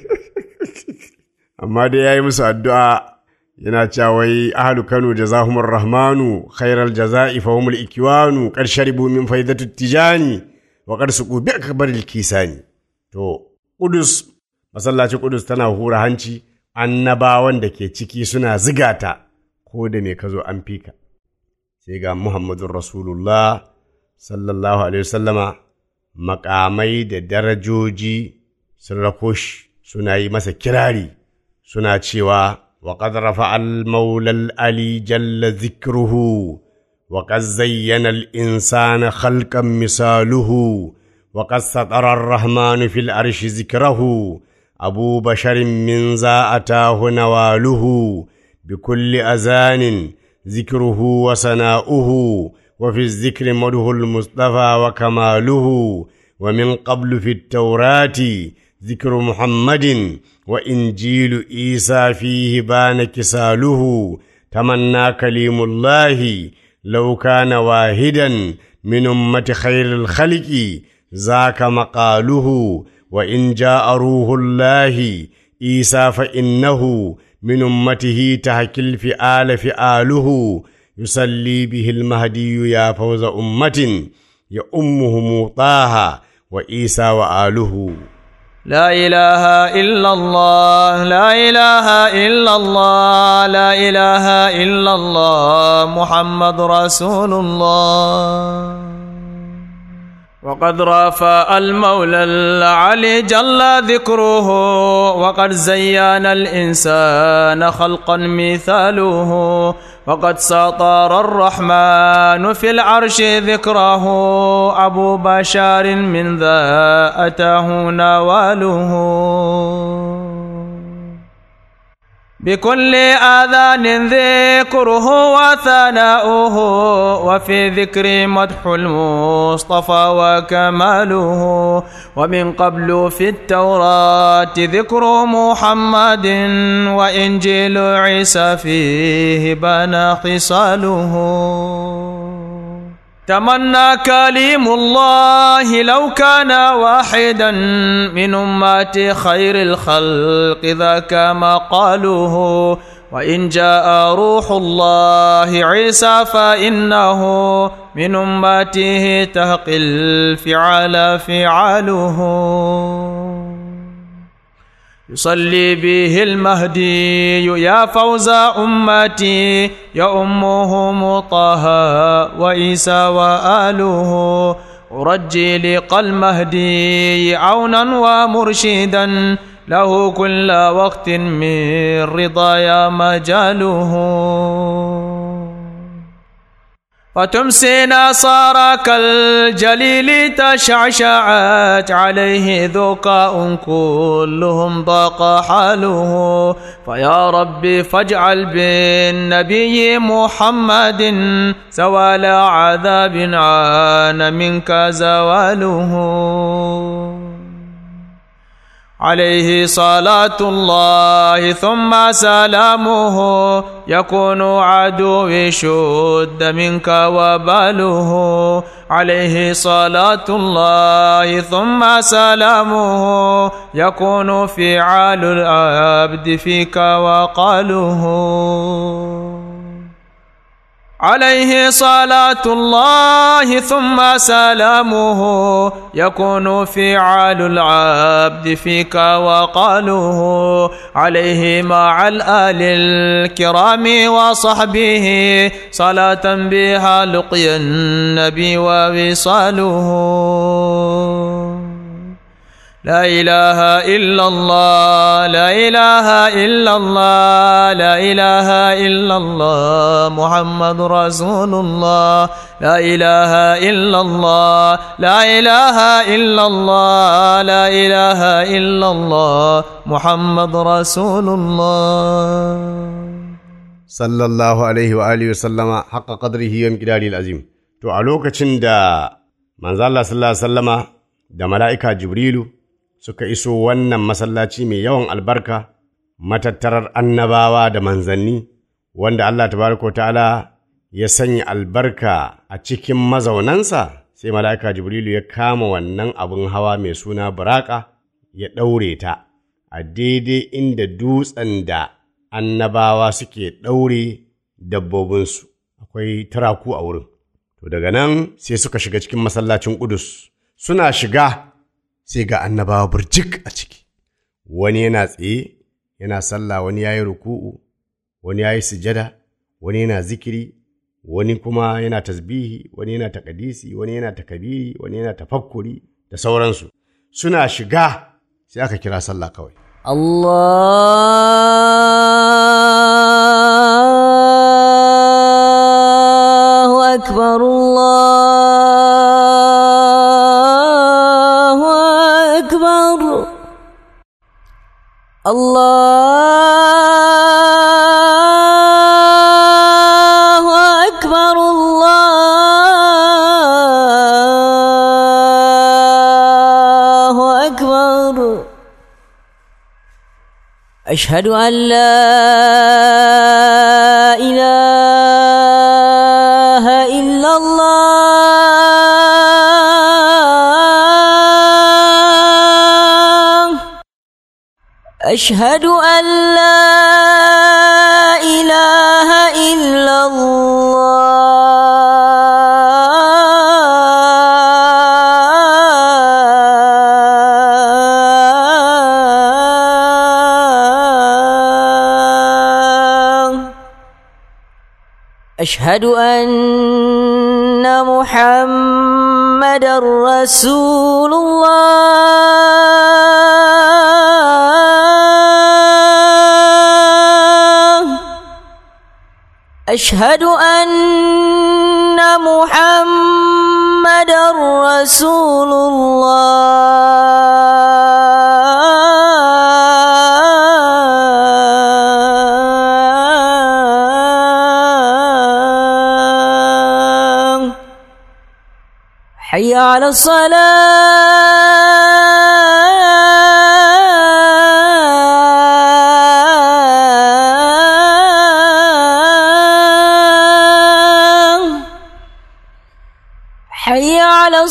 Amma dai ya yi musu addu'a yana cewa wai ahalu Kano jazahumur rahmanu khairal jaza'i fahumul ikiwanu ƙarsharibu min faidatu tijani. waƙar su ƙubi aka bar kisani to ƙudus masallacin ƙudus tana hura hanci annabawan da ke ciki suna zigata ko da me ka zo an fika sai ga muhammadun rasulullah sallallahu alaihi wasallama makamai da darajoji sun rako shi suna yi masa kirari suna cewa wa qad rafa al maula al ali jalla zikruhu wa qad zayyana al insana khalqan misaluhu wa qad satara ar rahmanu fil arshi zikrahu abu basharin min za atahu nawaluhu بكل أذان ذكره وسناؤه وفي الذكر مده المصطفى وكماله ومن قبل في التوراة ذكر محمد وإنجيل عيسى فيه بان كساله تمنى كليم الله لو كان واحدا من أمة خير الخلق ذاك مقاله وإن جاء روح الله عيسى فإنه من أمته تحكي الفئال فئاله يصلي به المهدي يا فوز أمة يا أمه طه وإيسى وآله لا إله إلا الله لا إله إلا الله لا إله إلا الله محمد رسول الله وقد رافع المولى العلي جل ذكره وقد زين الإنسان خلقا مثاله وقد سطر الرحمن في العرش ذكره أبو بشار من ذا أتاه نواله بكل آذان ذكره وثناؤه وفي ذكر مدح المصطفى وكماله ومن قبل في التوراة ذكر محمد وإنجيل عيسى فيه بان خصاله تمنى كليم الله لو كان واحدا من أمات خير الخلق ذاك مقاله وإن جاء روح الله عيسى فإنه من أمته تهقي الفعال فعاله يصلي به المهدي يا فوز أمتي يا أمه طه وإيسى وآله أرجي لقى المهدي عونا ومرشدا له كل وقت من رضايا مجاله فتمسي نصارك الجليل تشعشعت عليه ذكاء كلهم ضاق حاله فيا ربي فاجعل بالنبي محمد زوال عذاب عان منك زواله عليه صلاة الله ثم سلامه يكون عدو شد منك وباله عليه صلاة الله ثم سلامه يكون فعال العبد فيك وقاله عليه صلاة الله ثم سلامه يكون فعال العبد فيك وقاله عليه مع الآل الكرام وصحبه صلاة بها لقي النبي ووصاله لا إله إلا الله لا إله إلا الله لا إله إلا الله محمد رسول الله لا إله إلا الله لا إله إلا الله لا إله إلا الله محمد رسول الله sallallahu alaihi wa alihi sallama haqqa qadrihi wa miqdarihi azim to a lokacin da manzo Allah sallallahu alaihi wasallama da mala'ika Jibrilu suka iso wannan masallaci mai yawan albarka matattarar annabawa da manzanni wanda Allah tabaraka wa ta'ala ya sanya albarka a cikin mazaunansa sai mala'ika Jibrilu ya kama wannan abin hawa mai suna buraka ya ɗaure ta a daidai inda dutsen da annabawa suke ɗaure dabbobinsu akwai turaku a wurin to daga nan sai suka shiga cikin masallacin ƙudus suna shiga sai ga annabawa burjik a ciki wani yana tsaye yana sallah wani ya yi ruku'u wani ya yi sujada wani yana zikiri wani kuma yana tasbihi wani yana takadisi wani yana takabiri wani yana tafakkuri da sauransu suna shiga sai aka kira sallah kawai الله أكبر الله أكبر الله أكبر الله أكبر أشهد أن لا إله إلا الله أشهد أن لا إله إلا الله أشهد أن محمد رسول الله أشهد أن محمد رسول الله حي على الصلاة حي على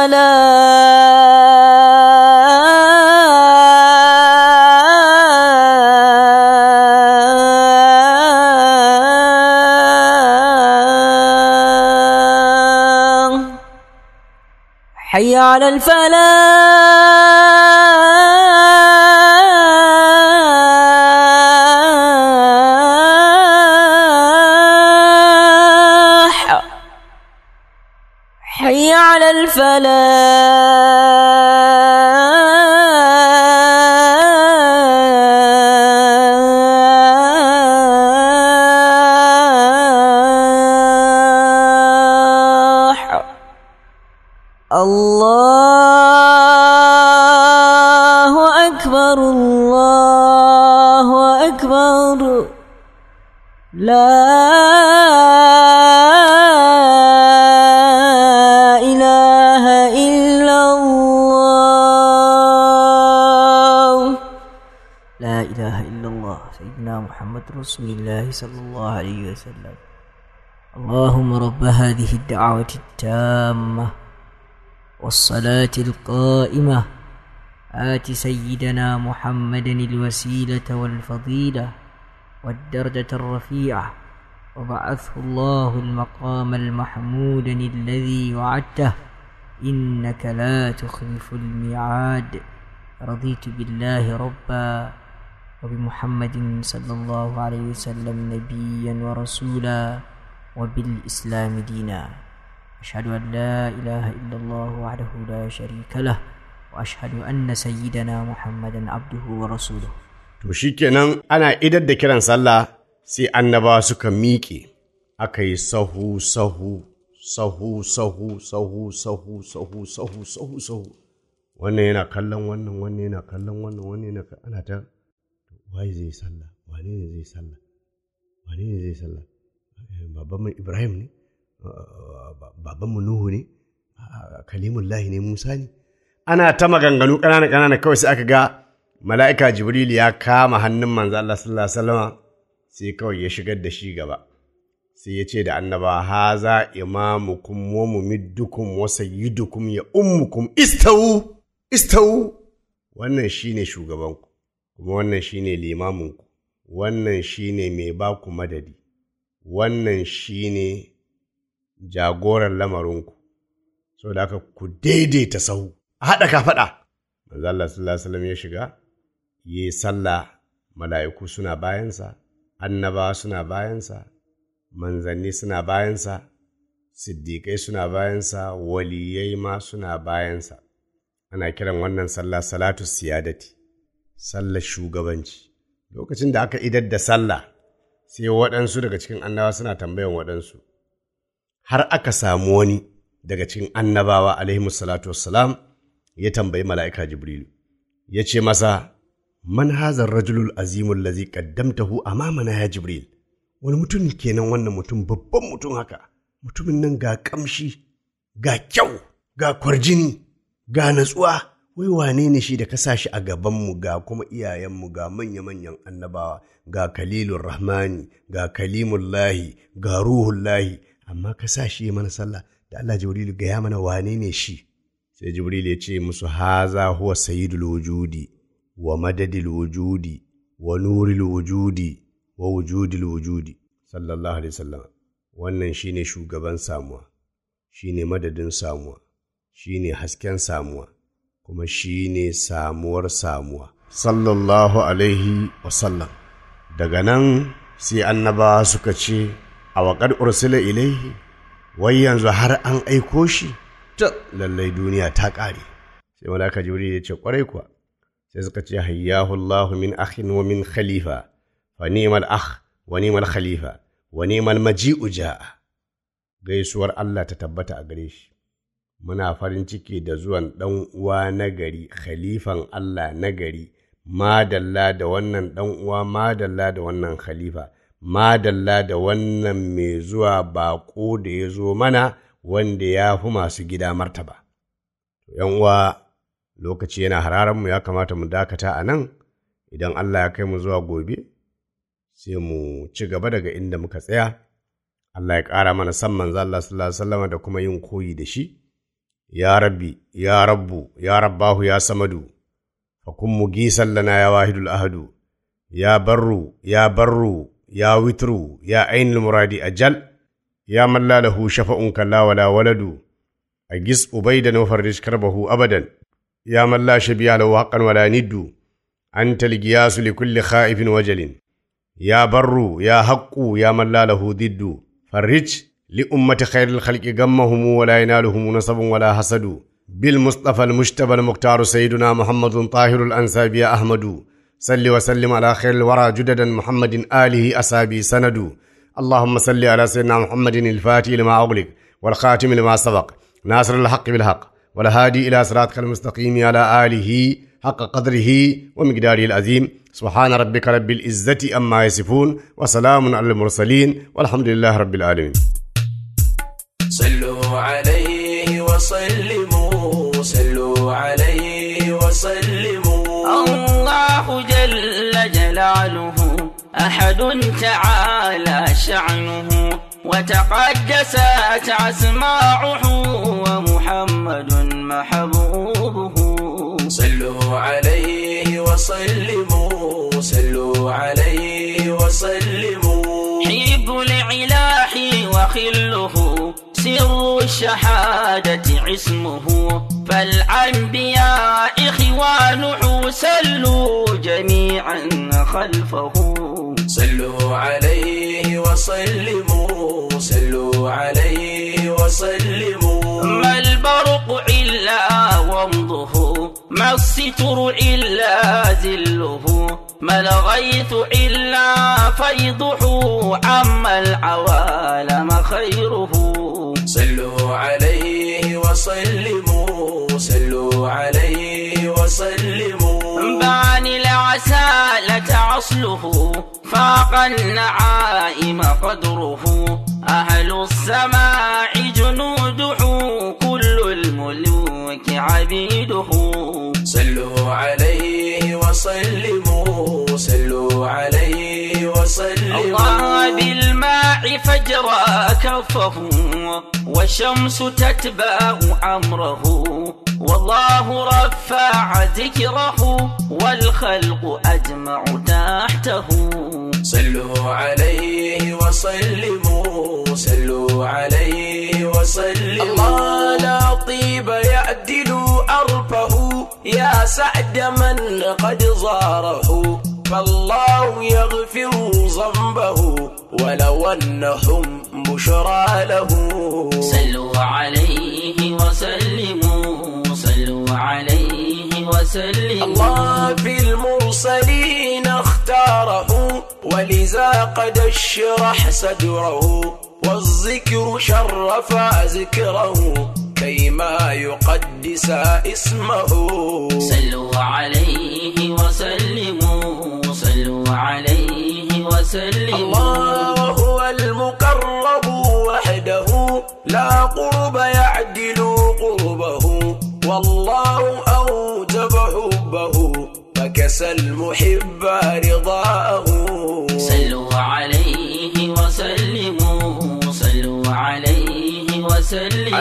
الصلاة حي على الفلاح حي على الفلاح الله أكبر الله أكبر لا إله إلا الله لا إله إلا الله سيدنا محمد رسول الله صلى الله عليه وسلم اللهم رب هذه الدعوة التامة والصلاة القائمة آت سيدنا محمدا الوسيلة والفضيلة والدرجة الرفيعة وبعثه الله المقام المحمود الذي وعدته إنك لا تخلف الميعاد رضيت بالله ربا وبمحمد صلى الله عليه وسلم نبيا ورسولا وبالإسلام دينا أشهد أن لا إله إلا الله وحده لا شريك له وأشهد أن سيدنا محمدا عبده ورسوله To shi kenan ana idar da kiran sallah sai annabawa suka miƙe, aka yi sahu, sahu, sahu, sahu, sahu, sahu, sahu, sahu, sahu, sahu. Wannan yana kallon wannan, wannan yana kallon wannan, wannan yana ka- ana ta waye zai sallah, wane ne zai sallah, wane ne zai sallah. Eh, Babanmu Ibrahim ne, Ah, ba- babanmu Nuhu ne, Ah, Kalimullahi ne Musa ne. Ana ta maganganu ƙanana ƙanana kawai sai aka ga mala'ika Jibril ya kama hannun manzo Allah sallallahu Alaihi wasallama sai kawai ya shigar da shi gaba. Sai ya ce da annaba, haza imamukum wa mumiddukum wa sayyidukum ya ummukum istawu, istawu. Wannan shi ne shugabanku, kuma wannan shi ne limamunku, wannan shi ne mai baku madadi, wannan shi ne jagoran lamarinku. Saboda haka ku daidaita sahu, a haɗa ka faɗa. Manzo Allah sallallahu Alaihi wasallam ya shiga, yi sallah mala'iku suna bayansa, annabawa suna bayansa, manzanni suna bayansa siddiƙai suna bayansa waliyai ma suna bayansa ana kiran wannan sallah salatu siyadati sallar shugabanci lokacin da aka idar da sallah sai waɗansu daga cikin annabawa suna tambayan waɗansu har aka samu wani daga cikin annabawa alaihi salatu wassalam ya tambayi mala'ika jibrilu ya ce masa man hazar rajulul azimul lazi qaddamtahu amamana ya jibril wani mutum kenan wannan mutum babban mutum haka mutumin nan ga kamshi ga kyau ga kwarjini ga natsuwa wai wane ne shi da ka sa shi a gabanmu ga kuma iyayenmu ga manya-manyan annabawa ga kalilun rahmani ga kalimullahi ga ruhullahi amma ka sa shi mana sallah da Allah jibrilu gaya mana wane ne shi sai jibril ya ce musu haza huwa sayyidul wujudi wa madadil wujudi wa nuril wujudi wa wujudil wujudi sallallahu alaihi wasallam wannan shine shugaban samuwa shine madadin samuwa shine hasken samuwa kuma shine samuwar samuwa sallallahu alaihi wasallam daga nan sai annaba suka ce a waƙar ursula ilaihi wai yanzu har an aiko shi ta lallai duniya ta ƙare sai malaka jibril ya ce ƙwarai kuwa sai suka ce hayyahu Allah min akhin wa min khalifa fa ni'mal akh wa ni'mal khalifa wa ni'mal maji'u ja'a gaisuwar Allah ta tabbata a gare shi muna farin ciki da zuwan ɗan uwa na gari khalifan Allah na gari madalla da wannan ɗan uwa madalla da wannan khalifa madalla da wannan mai zuwa baƙo da ya zo mana wanda ya fi masu gida martaba. ‘Yan uwa lokaci yana hararanmu ya kamata mu dakata a nan idan Allah ya kai mu zuwa gobe, sai mu ci gaba daga inda muka tsaya. Allah ya ƙara mana san manzo Allah sallallahu alaihi wasallam da kuma yin koyi da shi. Ya rabbi, ya rabbu, ya rabbahu, ya samadu, fa kun mu gisan lana ya wahidul ahadu, ya barru, ya barru, ya witru, ya ainul muradi ajal. يا من لا له شفع كلا ولا ولد أجس أبيدا وفرج كربه أبدا يا من لا شبيه له حقا ولا ند أنت القياس لكل خائف وجل يا بر يا حق يا من لا له ضد فرج لأمة خير الخلق غمهم ولا ينالهم نصب ولا حسد بالمصطفى المجتبى المختار سيدنا محمد طاهر الأنساب يا أحمد صل وسلم على خير الورى جددا محمد آله أسابي سند اللهم صل على سيدنا محمد الفاتح لما أغلق والخاتم لما سبق ناصر الحق بالحق والهادي إلى صراطك المستقيم على آله حق قدره ومقداره العظيم سبحان ربك رب العزة أما يصفون وسلام على المرسلين والحمد لله رب العالمين صلوا عليه وسلموا صلوا عليه وسلموا الله جل جلاله أحد تعالى شعنه وتقدست أسماعه ومحمد محبوبه صلوا عليه وسلموا صلوا عليه وسلموا حب العلاح وخله سر الشهادة عصمه فالأنبياء إخوانه سلوا جميعا خلفه صلوا عليه وسلموا صلوا عليه وسلموا ما البرق إلا ومضه ما الستر إلا ذله ما الغيث إلا فيضه عما العوالم خيره صلوا عليه وسلموا صلوا عليه وسلموا باني العسالة عصله فاق النعائم قدره أهل السماع جنوده كل الملوك عبيده صلوا عليه وسلموا صلوا عليه وسلموا الله بالماء فجرى كفه والشمس تتبع أمره والله رفع ذكره والخلق أجمع تحته صلوا عليه وسلموا صلوا عليه وسلموا الله لا طيب يعدل أرفه يا سعد من قد زاره فالله يغفر ذنبه ولو أنهم بشرى له صلوا عليه وسلموا صلوا عليه وسلموا الله في المرسلين اختاره ولذا قد اشرح صدره والذكر شرف ذكره كيما يقدس اسمه صلوا عليه وسلموا صلوا عليه وسلموا الله هو المقرب وحده لا قرب يعدل قربه والله أوجب حبه فكسى المحب رضاه صلوا عليه وسلموا صلوا عليه وسلموا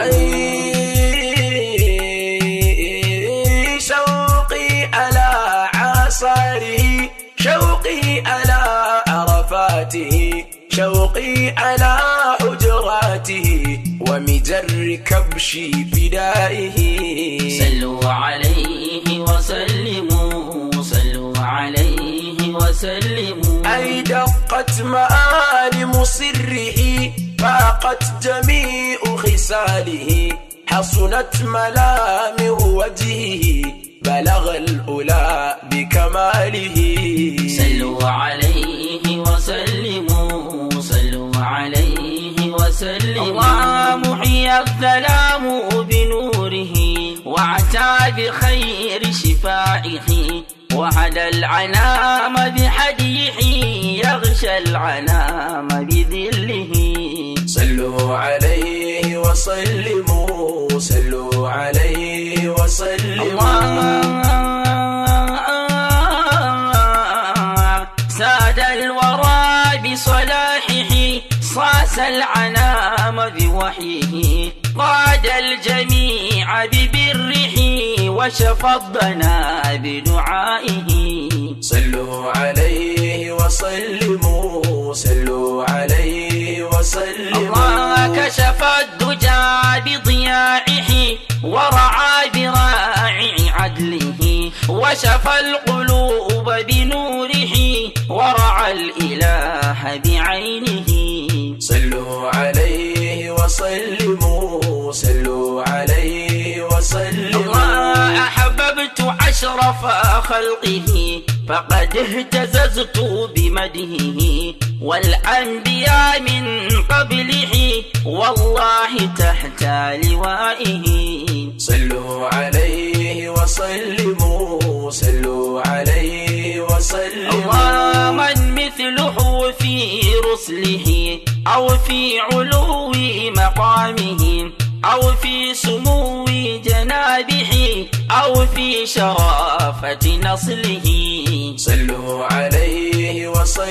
أي شوقي على عصاره شوقي على عرفاته شوقي على حجراته ومجر كبش فدائه صلوا عليه وسلموا صلوا عليه وسلموا أي دقت مآلم سره فاقت جميع خصاله حصنت ملامح وجهه بلغ الأولى بكماله صلوا عليه وسلموا صلوا عليه وسلموا الله محيي الظلام بنوره وعتى بخير شفائه وهدى العنام بحديه يغشى العنام بذله صلوا عليه وسلموا صلوا عليه وسلموا الله ساد الورى بصلاحه صاص العنام بوحيه قاد الجميع ببره وشفى الضنا بدعائه صلوا عليه وسلموا صلوا عليه وسلموا الله كشف الدجى بضياعه ورعى براعي عدله وشفى القلوب بنوره ورعى الإله بعينه صلوا عليه وسلموا صلوا عليه وسلموا الله أحببت أشرف خلقه فقد اهتززت بمدهه والأنبياء من قبله والله تحت لوائه صلوا عليه وسلموا صلوا عليه وسلموا الله من مثله في رسله أو في علو مقامه أو في سمو جنابه أو في شرافة نصله صلوا عليه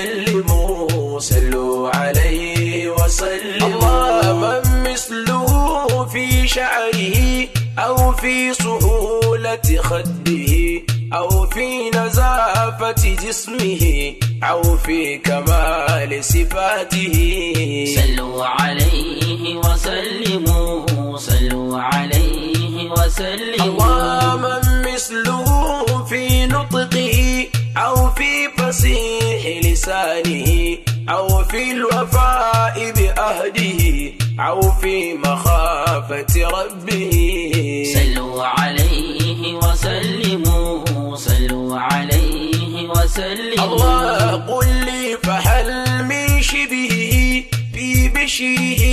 وسلموا صلوا عليه وسلموا الله من مثله في شعره أو في سهولة خده أو في نزافة جسمه أو في كمال صفاته صلوا عليه وسلموا صلوا عليه وسلموا الله من مثله في نطقه أو في فصيح لسانه أو في الوفاء بأهده أو في مخافة ربه صلوا عليه وسلموا صلوا عليه وسلموا الله قل لي فهل من شبهه في بشره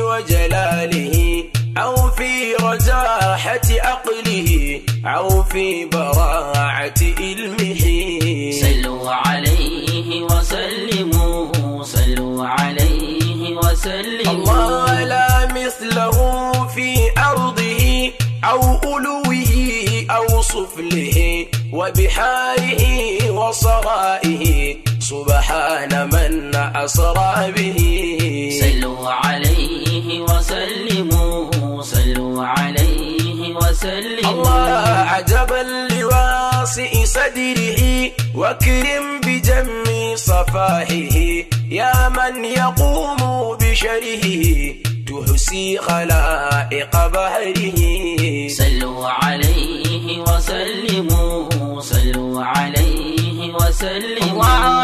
وجلاله أو في رجاحة عقله أو في براعة علمه صلوا عليه وسلموا صلوا عليه وسلموا الله لا مثله في أرضه أو ألوه أو سفله وبحاره وصرائه سبحان من أسرى به صلوا عليه وسلموا صلوا عليه وسلموا الله عجبا لواسع صدره وكرم بجم صفاحه يا من يقوم بشره تحسي خلائق بهره صلوا عليه وسلموا صلوا عليه عليه وسلم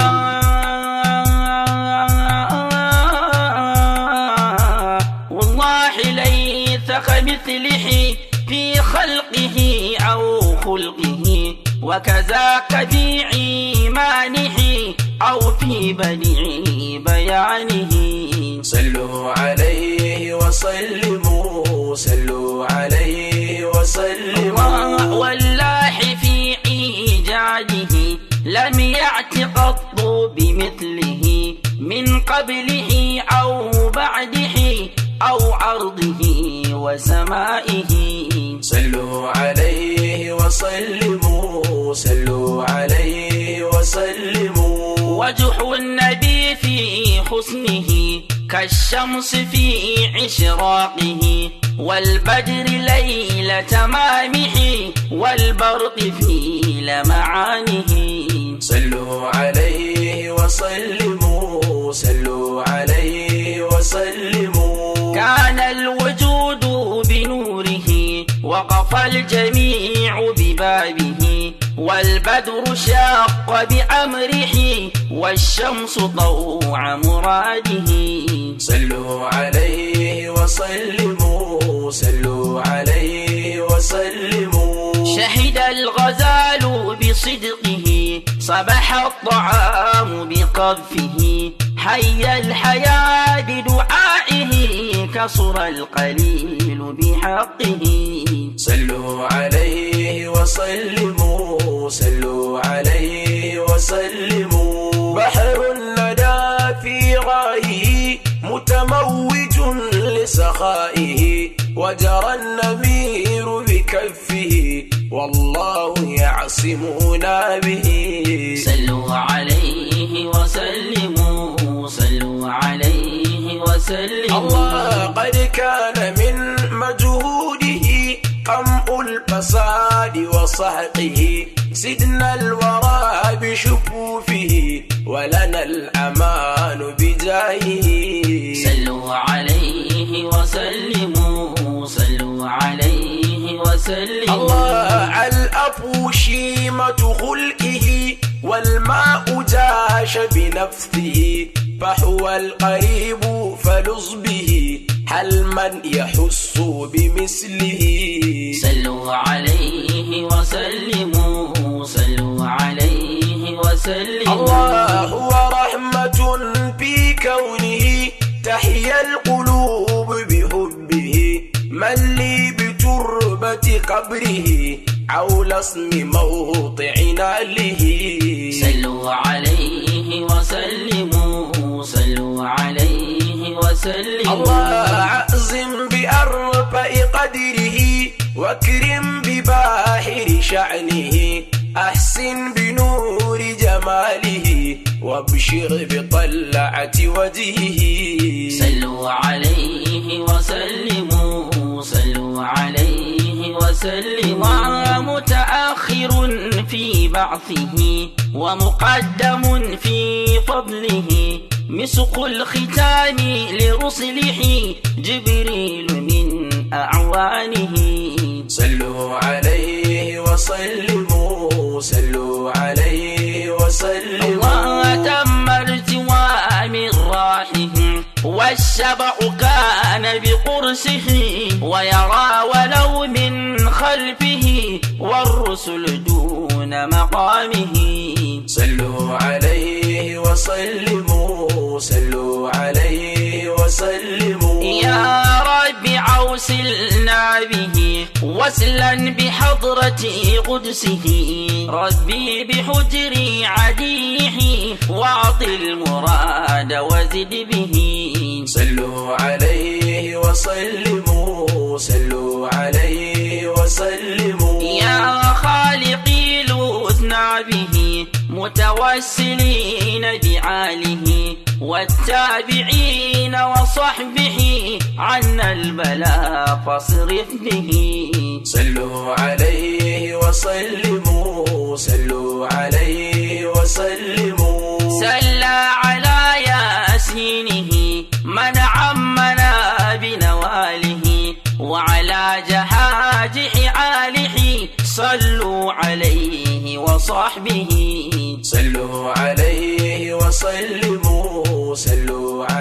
والله ليس كمثله في خلقه أو خلقه وكذاك في إيمانه أو في بديع بيانه صلوا عليه وسلموا صلوا عليه وسلموا والله في إيجاده لم يأت قط بمثله من قبله أو بعده أو عرضه وسمائه صلوا عليه وسلموا صلوا عليه وسلموا وجه النبي في حسنه كالشمس في إشراقه والبدر ليل تمامه والبرق في لمعانه صلوا عليه وسلموا صلوا عليه وسلموا كان الوجود بنوره وقف الجميع ببابه والبدر شاق بأمره والشمس ضوع مراده صلوا عليه وسلموا صلوا عليه وسلموا شهد الغزال بصدقه صبح الطعام بقذفه حي الحياة بدعائه كصر القليل بحقه صلوا عليه وسلموا صلوا عليه وسلموا بحر لدى في غايه متموج لسخائه وجرى النمير بكفه والله يعصمنا به صلوا عليه وسلموا صلوا عليه وسلموا الله قد كان من مجهوده قمع الفساد وصحقه سدنا الورى بشفوفه ولنا الأمان بجاهه صلوا عليه وسلموا صلوا عليه وسلموا الله الأفو شيمة خلقه والماء جاش بنفسه فهو القريب فلص به هل من يحس بمثله صلوا عليه وسلموا صلوا عليه وسلموا الله هو رحمة في كونه تحيا القلوب بحبه من لي بتربة قبره عول اسم موضعنا له صلوا عليه وسلموا صلوا عليه وسلموا الله عزم بأرفع قدره واكرم بباحر شعنه أحسن بنور جماله وابشر بطلعة وجهه صلوا عليه وسلموا صلوا عليه وسلموا متأخر في بعثه ومقدم في فضله مسق الختام لرسله جبريل من أعوانه صلوا عليه وسلموا صلوا عليه وسلموا وتم ارتواء من راحه والشبع كان بقرصه ويرى ولو من خلفه والرسل دون مقامه صلوا عليه وسلموا صلوا عليه وسلموا يا رب عوسلنا به وسلا بحضرة قدسه ربي بحجر عديه واعط المراد وزد به صلوا عليه وسلموا صلوا عليه وسلموا يا خالقي لوثنا به متوسلين بعاله والتابعين وصحبه عنا البلاء فاصرف به صلوا عليه وسلموا صلوا عليه وسلموا سلى على ياسينه من عمنا بنواله وعلى جهاج حاله صلوا عليه وصحبه صلوا عليه وسلموا صلوا